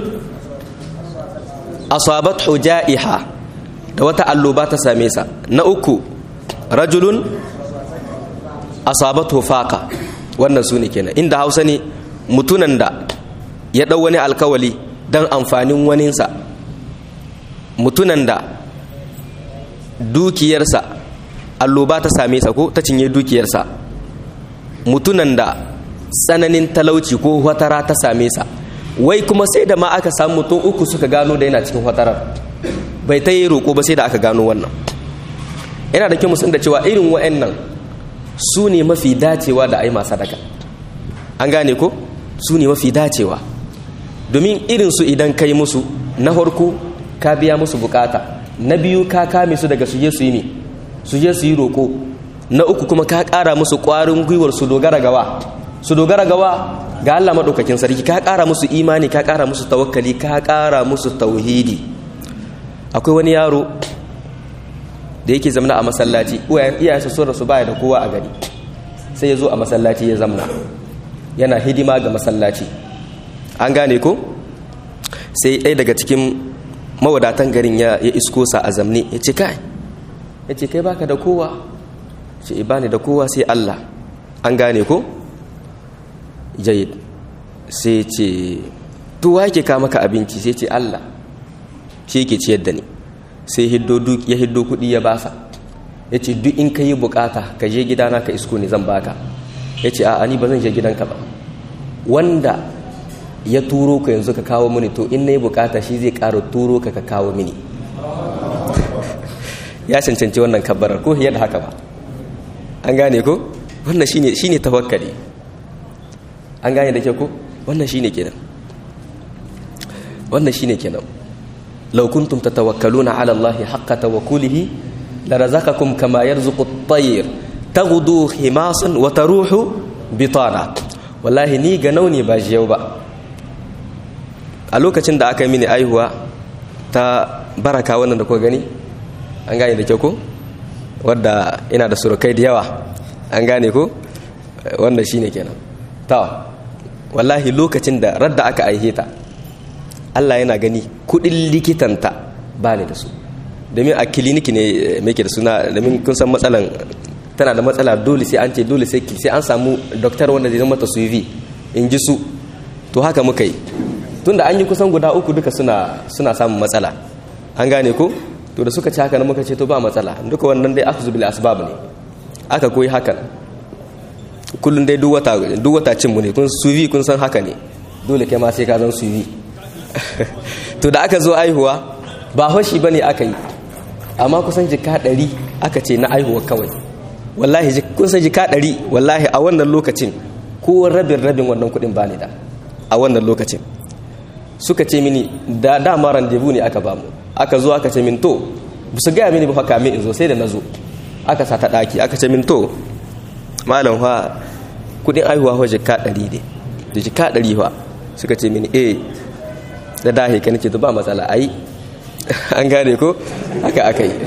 asabat ja'iha da wata alloba ta same sa na uku rajulun asabat faqa wannan su ne kenan inda hausa ne mutunan da ya ɗau wani alkawali don amfanin waninsa mutunan da dukiyarsa alloba ta same sa ko ta cinye dukiyarsa mutunan da tsananin talauci ko watara ta same sa wai kuma sai da ma aka samu mutum uku suka gano da yana cikin watarar bai ta yi roƙo ba sai da aka gano wannan yana da kyau musun da cewa irin wa'annan su ne mafi dacewa da ai masu sadaka an gane ko su ne mafi dacewa domin irin su idan kai musu na farko ka biya musu bukata na biyu ka kame su daga suje su yi ne suje su yi roƙo na uku kuma ka ƙara musu ƙwarin gwiwar su dogara gawa su dogara gawa ga Allah maɗaukakin sarki ka ƙara musu imani ka ƙara musu tawakkali ka ƙara musu tauhidi akwai wani yaro da yake zamna a masallaci iyayensa sun rasu baya da kowa a gari sai ya zo a masallaci ya zamna yana hidima ga masallaci an gane ko sai ɗaya daga cikin mawadatan garin ya isko sa a zamne ya ce kai ya ce kai baka da kowa ce bani da kowa sai Allah an gane ko jayid sai ce tuwa yake ka maka abinci sai ce Allah shi yake ciyar da ni sai ya hiddo kuɗi ya basa ya ce duk in ka yi bukata ka je gidana ka isko ni zan baka ya ce a'a ni ba zan je gidanka ba wanda ya turo ka yanzu ka kawo mini to in na yi bukata shi zai ƙara turo ka ka kawo mini ya cancanci wannan kabbarar ko yadda haka ba an gane ko wannan shine shine tawakkali an gane da ke ko wannan shine kenan wannan shine kenan law kuntum tatawakkaluna ala allahi haqqa tawakkulihi larazaqakum kama yarzuqu at-tayr taghdu himasan wa taruhu bitana wallahi ni ga nauni ba jiyau ba a lokacin da aka yi mini aihuwa ta baraka wannan da kuka gani an gane da kyau ko wadda ina da surukai da yawa an gane ko wanda shine kenan ta wallahi lokacin da radda aka aihe ta Allah yana gani kudin likitanta ba ne da su domin a kiliniki ne mai da suna domin kun san matsalan tana da matsala dole sai an ce dole sai sai an samu doktor wanda zai mata suivi in ji su to haka muka yi tunda an yi kusan guda uku duka suna suna samun matsala an gane ko to da suka ci haka muka ce to ba matsala duka wannan dai akhzu bil asbab ne aka koyi hakan kullun dai duk wata duk wata cin mu ne kun suvi kun san haka ne dole kai ma sai ka zan suvi to da aka zo aihuwa ba hoshi bane aka yi amma kusan jika ɗari aka ce na aihuwa kawai wallahi kun san jika ɗari wallahi a wannan lokacin ko rabin rabin wannan kuɗin ba ni da a wannan lokacin suka ce mini da dama randevu ne aka bamu aka zo aka ce min to ba su gaya mini ba haka min in zo sai da na zo aka sa ta ɗaki aka ce min to malam fa kuɗin aihuwa fa jika ɗari ne da jika ɗari fa suka ce mini eh da dahi ka nake to ba matsala ai an gane ko haka aka yi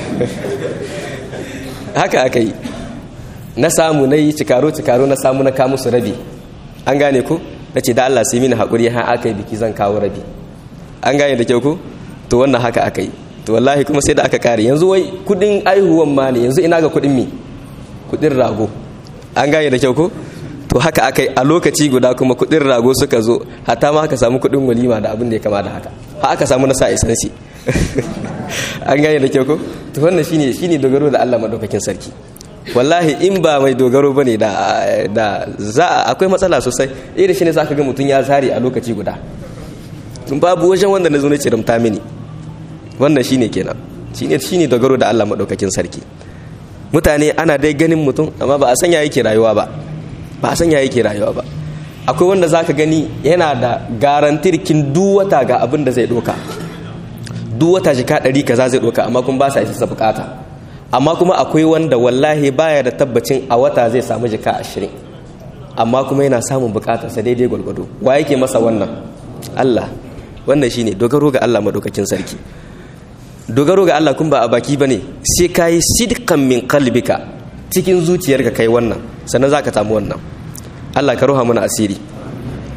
haka aka yi na samu na yi cikaro-cikaro na samu na kamu su rabi an gane ko na ce da Allah sai mini haƙuri ha aka yi biki zan kawo rabi an gane da kyau ko to wannan haka aka yi to wallahi kuma sai da aka kare yanzu wai kudin aihuwan ma ne yanzu ina ga kudin mi kudin rago an gane da kyau ko to haka aka yi a lokaci guda kuma kudin rago suka zo hata ma aka samu kudin walima da abin da ya kama da haka ha aka samu na sa isansi an gane da kyau ko to wannan shine shine dogaro da Allah madaukakin sarki wallahi in ba mai dogaro bane da da za akwai matsala sosai irin shine zaka ga mutun ya zari a lokaci guda tun babu wajen wanda nazo ne ce rumta mini wannan shine kenan shine shine dogaro da Allah madaukakin sarki mutane ana dai ganin mutum amma ba a sanya yake rayuwa ba ba a sanya yake rayuwa ba akwai wanda zaka gani yana da garantirkin duk wata ga abin da zai doka duk wata jika ɗari kaza zai doka amma kuma ba sa isa bukata amma kuma akwai wanda wallahi baya da tabbacin a wata zai samu jika ashirin amma kuma yana samun bukatarsa daidai gwalgwado wa yake masa wannan Allah wannan shine dogaro ga Allah madaukakin sarki dogaro ga Allah kun ba a baki bane sai kai sidqan min qalbika cikin zuciyarka kai wannan sannan zaka samu wannan Allah ka roha mana asiri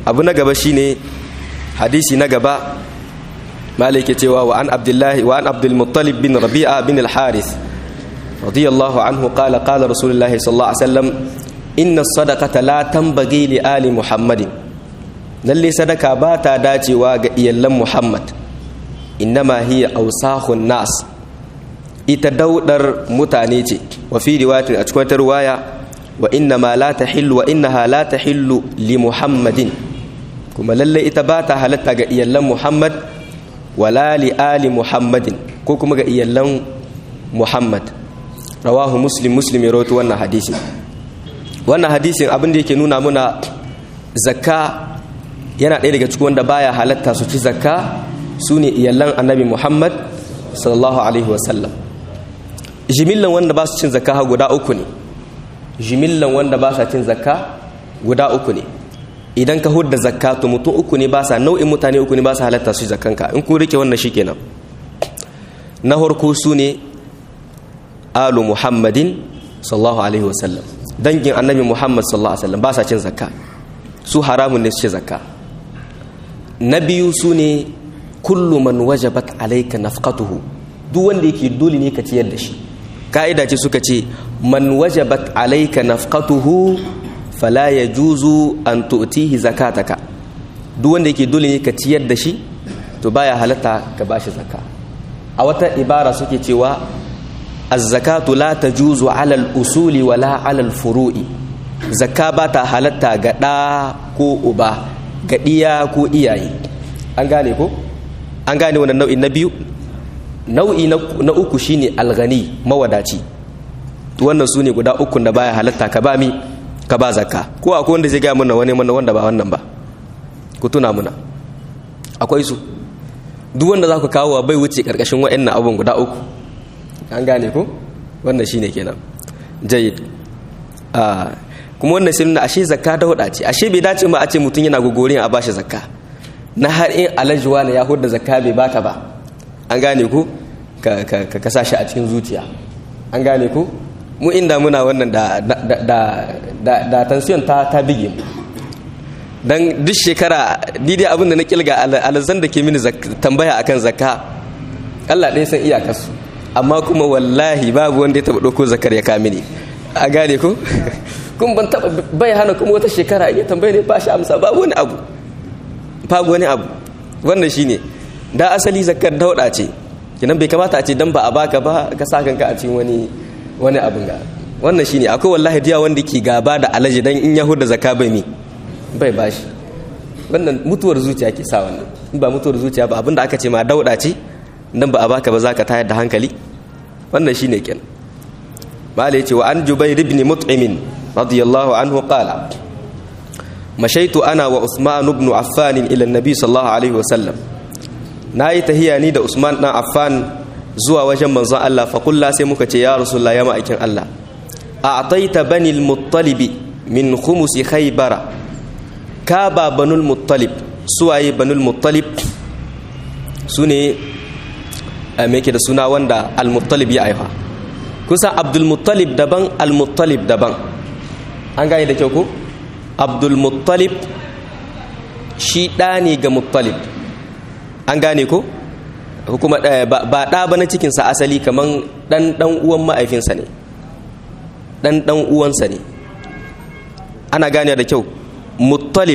abu na gaba shine hadisi na gaba malik ke cewa wa an abdullahi wa an abdul muttalib bin rabi'a bin al harith radiyallahu anhu qala qala rasulullahi sallallahu alaihi wasallam inna sadaqata la tanbaghi li ali muhammadin lalle sadaka ba ta dacewa ga iyallan muhammad innama hiya awsahun nas ita daudar mutane ce wa fi riwayatin a cikin ruwaya wa inna ma la tahillu wa innaha la tahillu li muhammadin kuma lalle ita ba ta halatta ga iyallan muhammad wala li ali muhammadin ko kuma ga iyallan muhammad rawahu muslim muslim ya rawaito wannan hadisi wannan hadisin abin da yake nuna muna zakka yana ɗaya daga cikin wanda baya halatta su ci zakka su ne iyallan annabi muhammad sallallahu alaihi wasallam jimillan wanda ba su cin zakka guda uku ne jimillan wanda ba sa cin zakka guda uku ne idan ka hudda zakka to mutum uku ne ba sa nau'in mutane uku ne ba sa halatta su zakkanka in ku rike wannan shikenan na farko su ne alu muhammadin sallallahu alaihi wasallam dangin annabi muhammad sallallahu alaihi wasallam ba sa cin zakka su haramun ne su ci zakka na biyu su ne kullu man wajabat alayka nafqatuhu duk wanda yake dole ne ka ciyar da shi ka'ida ce suka ce man wajabat alayka nafqatuhu fala yajuzu an tu'tihi zakataka duk wanda yake dole ne ka ciyar da shi to baya halatta ka bashi zakka a wata ibara suke cewa az-zakatu la tajuzu ala al-usuli wala ala al-furu'i zakka ba ta halatta ga ɗa ko uba ga ɗiya ko iyaye an gane ko an gane wannan nau'i na biyu nau'i na uku shine alghani mawadaci to wannan su ne guda uku da baya halatta ka ba mi ka ba zakka ko akwai wanda zai gaya mana wani mana wanda ba wannan ba ku tuna muna akwai su duk wanda za ku kawo bai wuce karkashin wa'annan abun guda uku an gane ko wannan shine kenan jayyid kuma wannan sai nuna ashe zakka da huda ce ashe bai dace ma a ce mutum yana gogorin a bashi zakka na har in alajuwa ne ya hudda zakka bai baka ba an gane ku ka kasa shi a cikin zuciya an gane ku mu inda muna wannan da da da da tension ta ta bige mu dan duk shekara ni dai abin da na kilga alazan da ke mini tambaya akan zakka Allah ɗaya san iyakarsu amma kuma wallahi babu wanda ya taɓa ɗauko zakar ya kamini a gane ku kun ban taba bai hana kuma wata shekara in ya tambaye ne ba shi amsa babu wani abu babu wani abu wannan shine da asali zakar dauda ce kinan bai kamata a ce dan ba a baka ba ka sa kanka a cikin wani wani abin ga wannan shine akwai wallahi diya wanda ke gaba da alaji dan in yahuda zakka bai mi bai bashi wannan mutuwar zuciya ke sa wannan in ba mutuwar zuciya ba abinda aka ce ma dauda ce dan ba a baka ba zaka tayar da hankali wannan shine kenan mala yace wa an jubair ibn mut'im radiyallahu anhu qala mashaitu ana wa usman ibn affan ila annabi sallallahu alaihi wasallam nayi tahiya ni da usman dan affan zuwa wajen manzon Allah fa kullu sai muka ce ya rasulullah ya ma'aikin Allah a'taita bani al-muttalib min khumusi khaybara ka ba banul muttalib suwaye banul muttalib sune me yake da suna wanda al-muttalib ya aifa kusa abdulmuttalib daban almuttalib daban an gane da kyau ko abdulmuttalib shi ɗa ne ga muttalib an gane ko kuma ba ɗa ba na cikinsa asali kamar ɗan ɗan uwan ma'aifinsa ne ɗan ɗan uwansa ne ana gane da kyau muttalib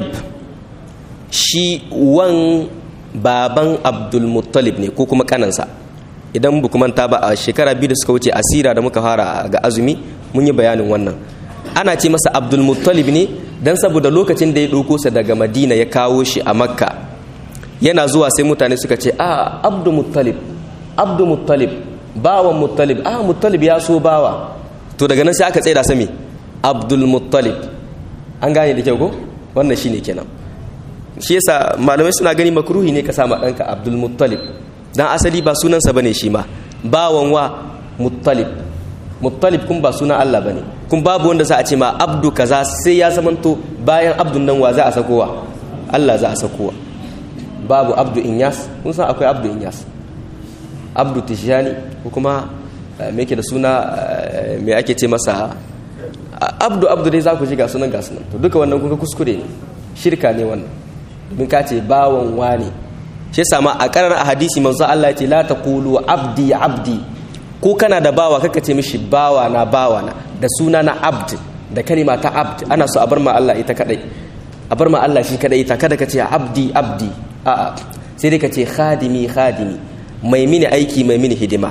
shi wan baban abdulmuttalib ne ko kuma kanansa idan bu manta ba a shekara biyu da suka wuce asira da muka fara ga azumi mun yi bayanin wannan ana ce masa abdul muttalib ne dan saboda lokacin da ya ɗauko sa daga madina ya kawo shi a makka yana zuwa sai mutane suka ce a abdul muttalib abdul muttalib bawan muttalib a muttalib ya so bawa to daga nan sai aka tsaida sami abdul muttalib an gane da kyau ko wannan shine kenan shi yasa malamai suna gani makruhi ne ka sama ɗanka abdul muttalib dan asali ba sunansa bane shi ma bawan wa muttalib muttalib kun ba sunan Allah bane kun babu wanda za a ce ma abdu kaza sai ya zamanto bayan abdun nan wa za a sakowa Allah za a sakowa babu abdu inyas kun san akwai abdu inyas abdu tijani ko kuma me yake da suna me ake ce masa abdu abdu dai za ku ji ga sunan ga sunan to duka wannan kun ga kuskure ne shirka ne wannan domin ka ce bawan wani shi sama a karar a hadisi manzo Allah ya ce la taqulu abdi abdi ko kana da bawa kaka ce mishi bawa na bawa na da suna na abd da kalima ta abd ana so a bar ma Allah ita kadai a bar ma Allah shi kadai ita kada ka ce abdi abdi a'a sai dai ka ce khadimi khadimi mai mini aiki mai mini hidima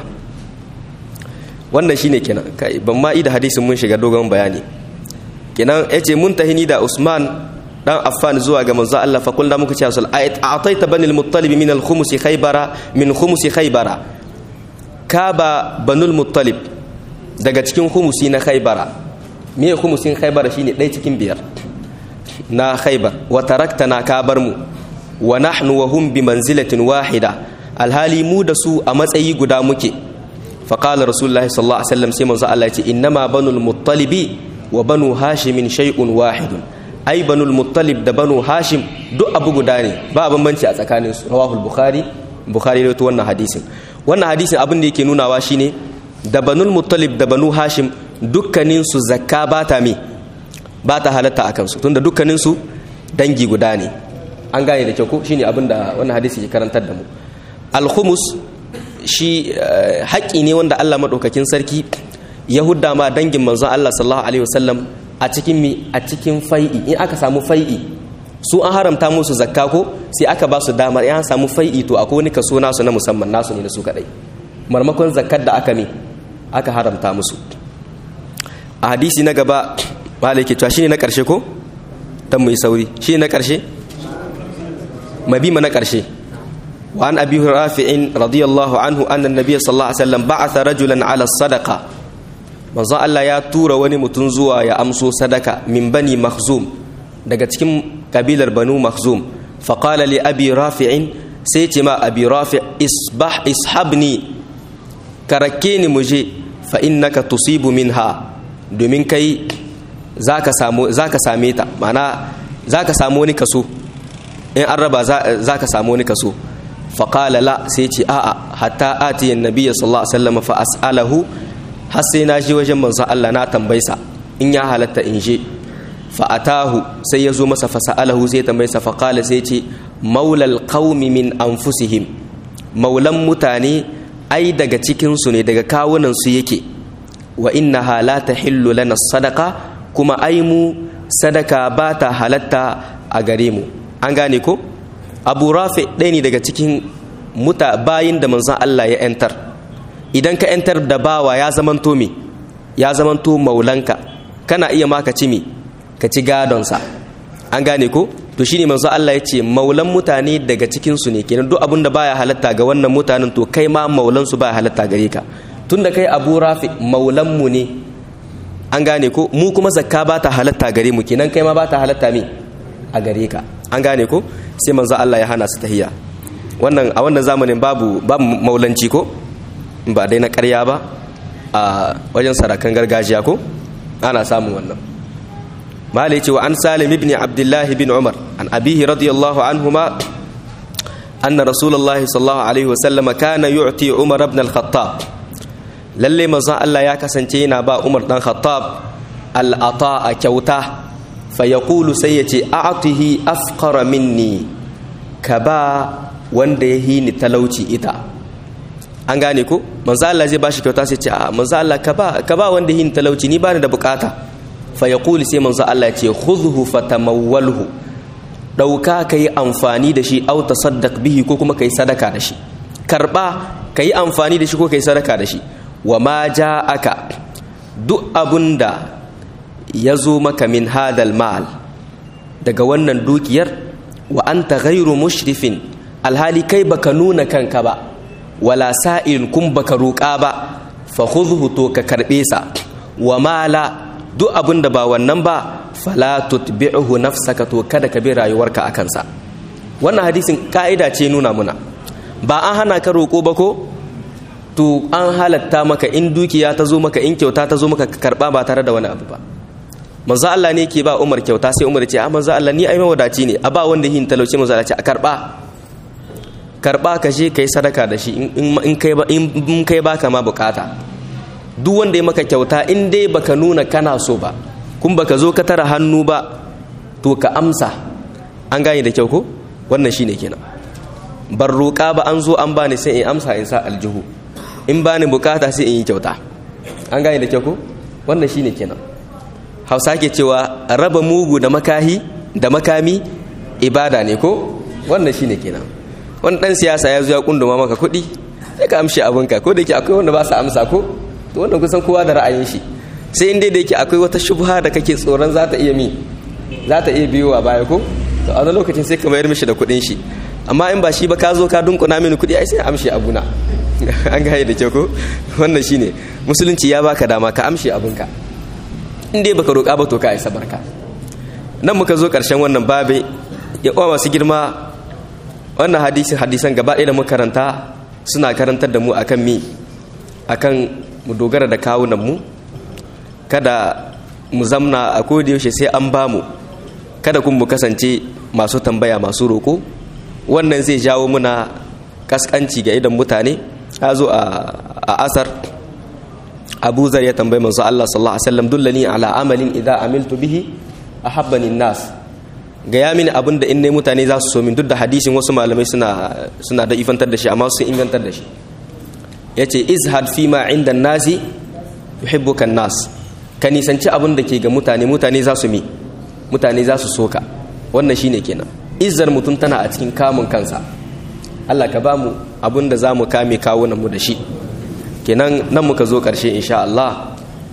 wannan shine kenan kai ban ma da hadisin mun shiga dogon bayani kenan yace mun tahini da Usman dan Affan zuwa ga manzo Allah fa kullu muka ce sul ayat a'taita banil muttalib min al khumus khaybara min khumus khaybara ka ba banul muttalib daga cikin khumusi na khaybara me khumusin khaybara shine ɗaya cikin biyar na khaybar wa taraktana ka bar mu wa nahnu wa hum bi manzilatin wahida alhali mu da su a matsayi guda muke faqala rasulullahi sallallahu alaihi wasallam sai manzo Allah ya ce innama banul muttalibi wa banu hashimin shay'un wahidun ai banul muttalib da banu hashim duk abu guda ne ba bambanci a tsakanin su rawahul bukhari bukhari da wannan hadisin wannan hadisin abin da yake nunawa shine da banul muttalib da banu hashim dukkanin su zakka ba ta me ba ta halatta a kansu tunda dukkanin su dangi guda ne an gane da kyau ko shine abin da wannan hadisi ke karantar da mu al-khumus shi haƙƙi ne wanda Allah madaukakin sarki ya hudda ma dangin manzon Allah sallallahu alaihi wasallam a cikin mi a cikin fai'i in aka samu fai'i su an haramta musu zakka ko sai aka ba su damar in an samu fai'i to akwai wani kaso nasu na musamman nasu ne na su kadai marmakon zakkar da aka mi aka haramta musu a hadisi na gaba malai ke cewa shine na karshe ko dan mu yi sauri shine na karshe mabima na karshe وعن أبي رافع رضي الله عنه أن النبي صلى الله عليه وسلم بعث رجلا على الصدقة manzon Allah ya tura wani mutum zuwa ya amso sadaka min bani makhzum daga cikin kabilar banu makhzum faqala li abi rafi'in sai ce ma abi rafi' isbah ishabni karake ni muje fa innaka tusibu minha domin kai zaka samu zaka same ta mana zaka samu wani kaso in an raba zaka samu wani kaso faqala la sai ce a'a hatta ati annabi sallallahu alaihi wasallam fa as'alahu har sai na je wajen manzon Allah na tambaysa in ya halatta in je fa atahu sai ya zo masa fa sa'alahu sai tambaysa fa qala sai ce maulal qaumi min anfusihim maulan mutane ai daga cikin su ne daga kawunan su yake wa innaha la tahillu lana sadaqa kuma ai mu sadaka ba ta halatta a gare mu an gane ko abu rafi ɗaya ne daga cikin muta bayin da manzon Allah ya 'yantar idan ka 'yantar da bawa ya zamanto me ya zamanto maulanka kana iya ma ka ci me ka ci gadonsa an gane ko to shine manzo Allah ya ce maulan mutane daga cikin su ne kenan duk abin da baya halatta ga wannan mutanen to kai ma maulan su baya halatta gare ka tunda kai Abu Rafi maulan mu ne an gane ko mu kuma zakka ba ta halatta gare mu kenan kai ma ba ta halatta me a gare ka an gane ko sai manzo Allah ya hana su tahiya wannan a wannan zamanin babu babu maulanci ko ba dai na ƙarya ba a wajen sarakan gargajiya ko ana samun wannan malai ce wa an salim ibn abdullahi bin umar an abihi radiyallahu anhuma anna rasulullahi sallallahu alaihi wasallam kana yu'ti umar ibn al-khattab lalle manzon Allah ya kasance yana ba umar dan khattab al-ata'a kyauta fa yaqulu sai yace a'tihi afqara minni ka ba wanda ya hini talauci ita an gane ko manzo Allah zai bashi kyauta sai ce a manzo Allah ka ba ka ba wanda yin talauci ni bani da bukata fa yaqulu sai manzo Allah ya ce khudhu fatamawwalhu dauka kai amfani da shi au tasaddaq bihi ko kuma kai sadaka da shi karba kai amfani da shi ko kai sadaka da shi wa ma ja'aka duk abunda ya zo maka min hadal mal daga wannan dukiyar wa anta ghairu mushrifin alhali kai baka nuna kanka ba wala sa'il kun baka roƙa ba fa khudhu to ka karbe sa wa mala duk abin da ba wannan ba fala tutbi'uhu nafsaka to kada ka bi rayuwarka akan sa wannan hadisin ka'ida ce nuna muna ba an hana ka roƙo ba ko to an halatta maka in dukiya ta zo maka in kyauta ta zo maka ka karba ba tare da wani abu ba manzo Allah ne ke ba Umar kyauta sai Umar ya ce a manzo Allah ni ai mawadaci ne a ba wanda yin talauci manzo Allah ce a karba karba ka je kai sadaka da shi in kai ba in kai baka ma bukata duk wanda ya maka kyauta in dai baka nuna kana so ba kun baka zo ka tara hannu ba to ka amsa an gane da kyau ko wannan shine kenan bar roƙa ba an zo an bani sai in amsa in sa aljihu in bani bukata sai in yi kyauta an gane da kyau ko wannan shine kenan hausa ke cewa raba mugu da makahi da makami ibada ne ko wannan shine kenan wani dan siyasa ya zo ya kunduma maka kuɗi sai ka amshi abinka ko da yake akwai wanda ba su amsa ko to wannan kusan kowa da ra'ayin shi sai in dai da yake akwai wata shubha da kake tsoron za ta iya mi za ta iya biyo a baya ko to a wani lokacin sai ka mayar mishi da kuɗin shi amma in ba shi ba ka zo ka dunkuna mini kuɗi ai sai amshi abuna an gaya da kyau ko wannan shine musulunci ya baka dama ka amshi abinka in dai baka roƙa ba to ka isa barka nan muka zo ƙarshen wannan babe ya kwa masu girma wannan hadisin hadisan gaba ɗaya da muka karanta suna karantar da mu akan mi akan mu dogara da kawunan mu kada mu zamna a yaushe sai an ba mu kada kuma mu kasance masu tambaya masu roƙo wannan zai jawo muna kaskanci ga idan mutane ya zo a asar abu zar ya tambayi manzo Allah sallallahu alaihi wasallam dullani ala amalin idza amiltu bihi ahabbani nas ga ya mini abin da in ne mutane za su so min duk da hadisin wasu malamai suna suna da ifantar da shi amma sun ingantar da shi yace izhad fi ma inda nasi yuhibbuka nas ka nisanci abin da ke ga mutane mutane za su mi mutane za su soka wannan shine kenan izzar mutum tana a cikin kamun kansa Allah ka ba mu abin da za mu kame kawunan mu da shi kenan nan muka zo ƙarshe insha Allah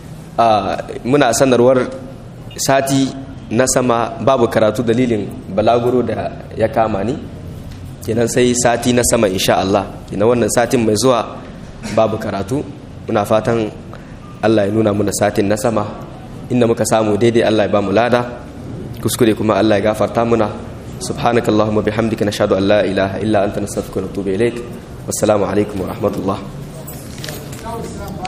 muna sanarwar sati na sama babu karatu dalilin balaguro da ya kama ni kenan sai sati na sama insha Allah kenan wannan satin mai zuwa babu karatu muna fatan Allah ya nuna muna satin na sama inda muka samu daidai Allah ya ba mu lada kuskure kuma Allah ya gafarta muna سبحانك اللهم وبحمدك نشهد ان لا اله الا انت نستغفرك ونتوب اليك والسلام عليكم ورحمه الله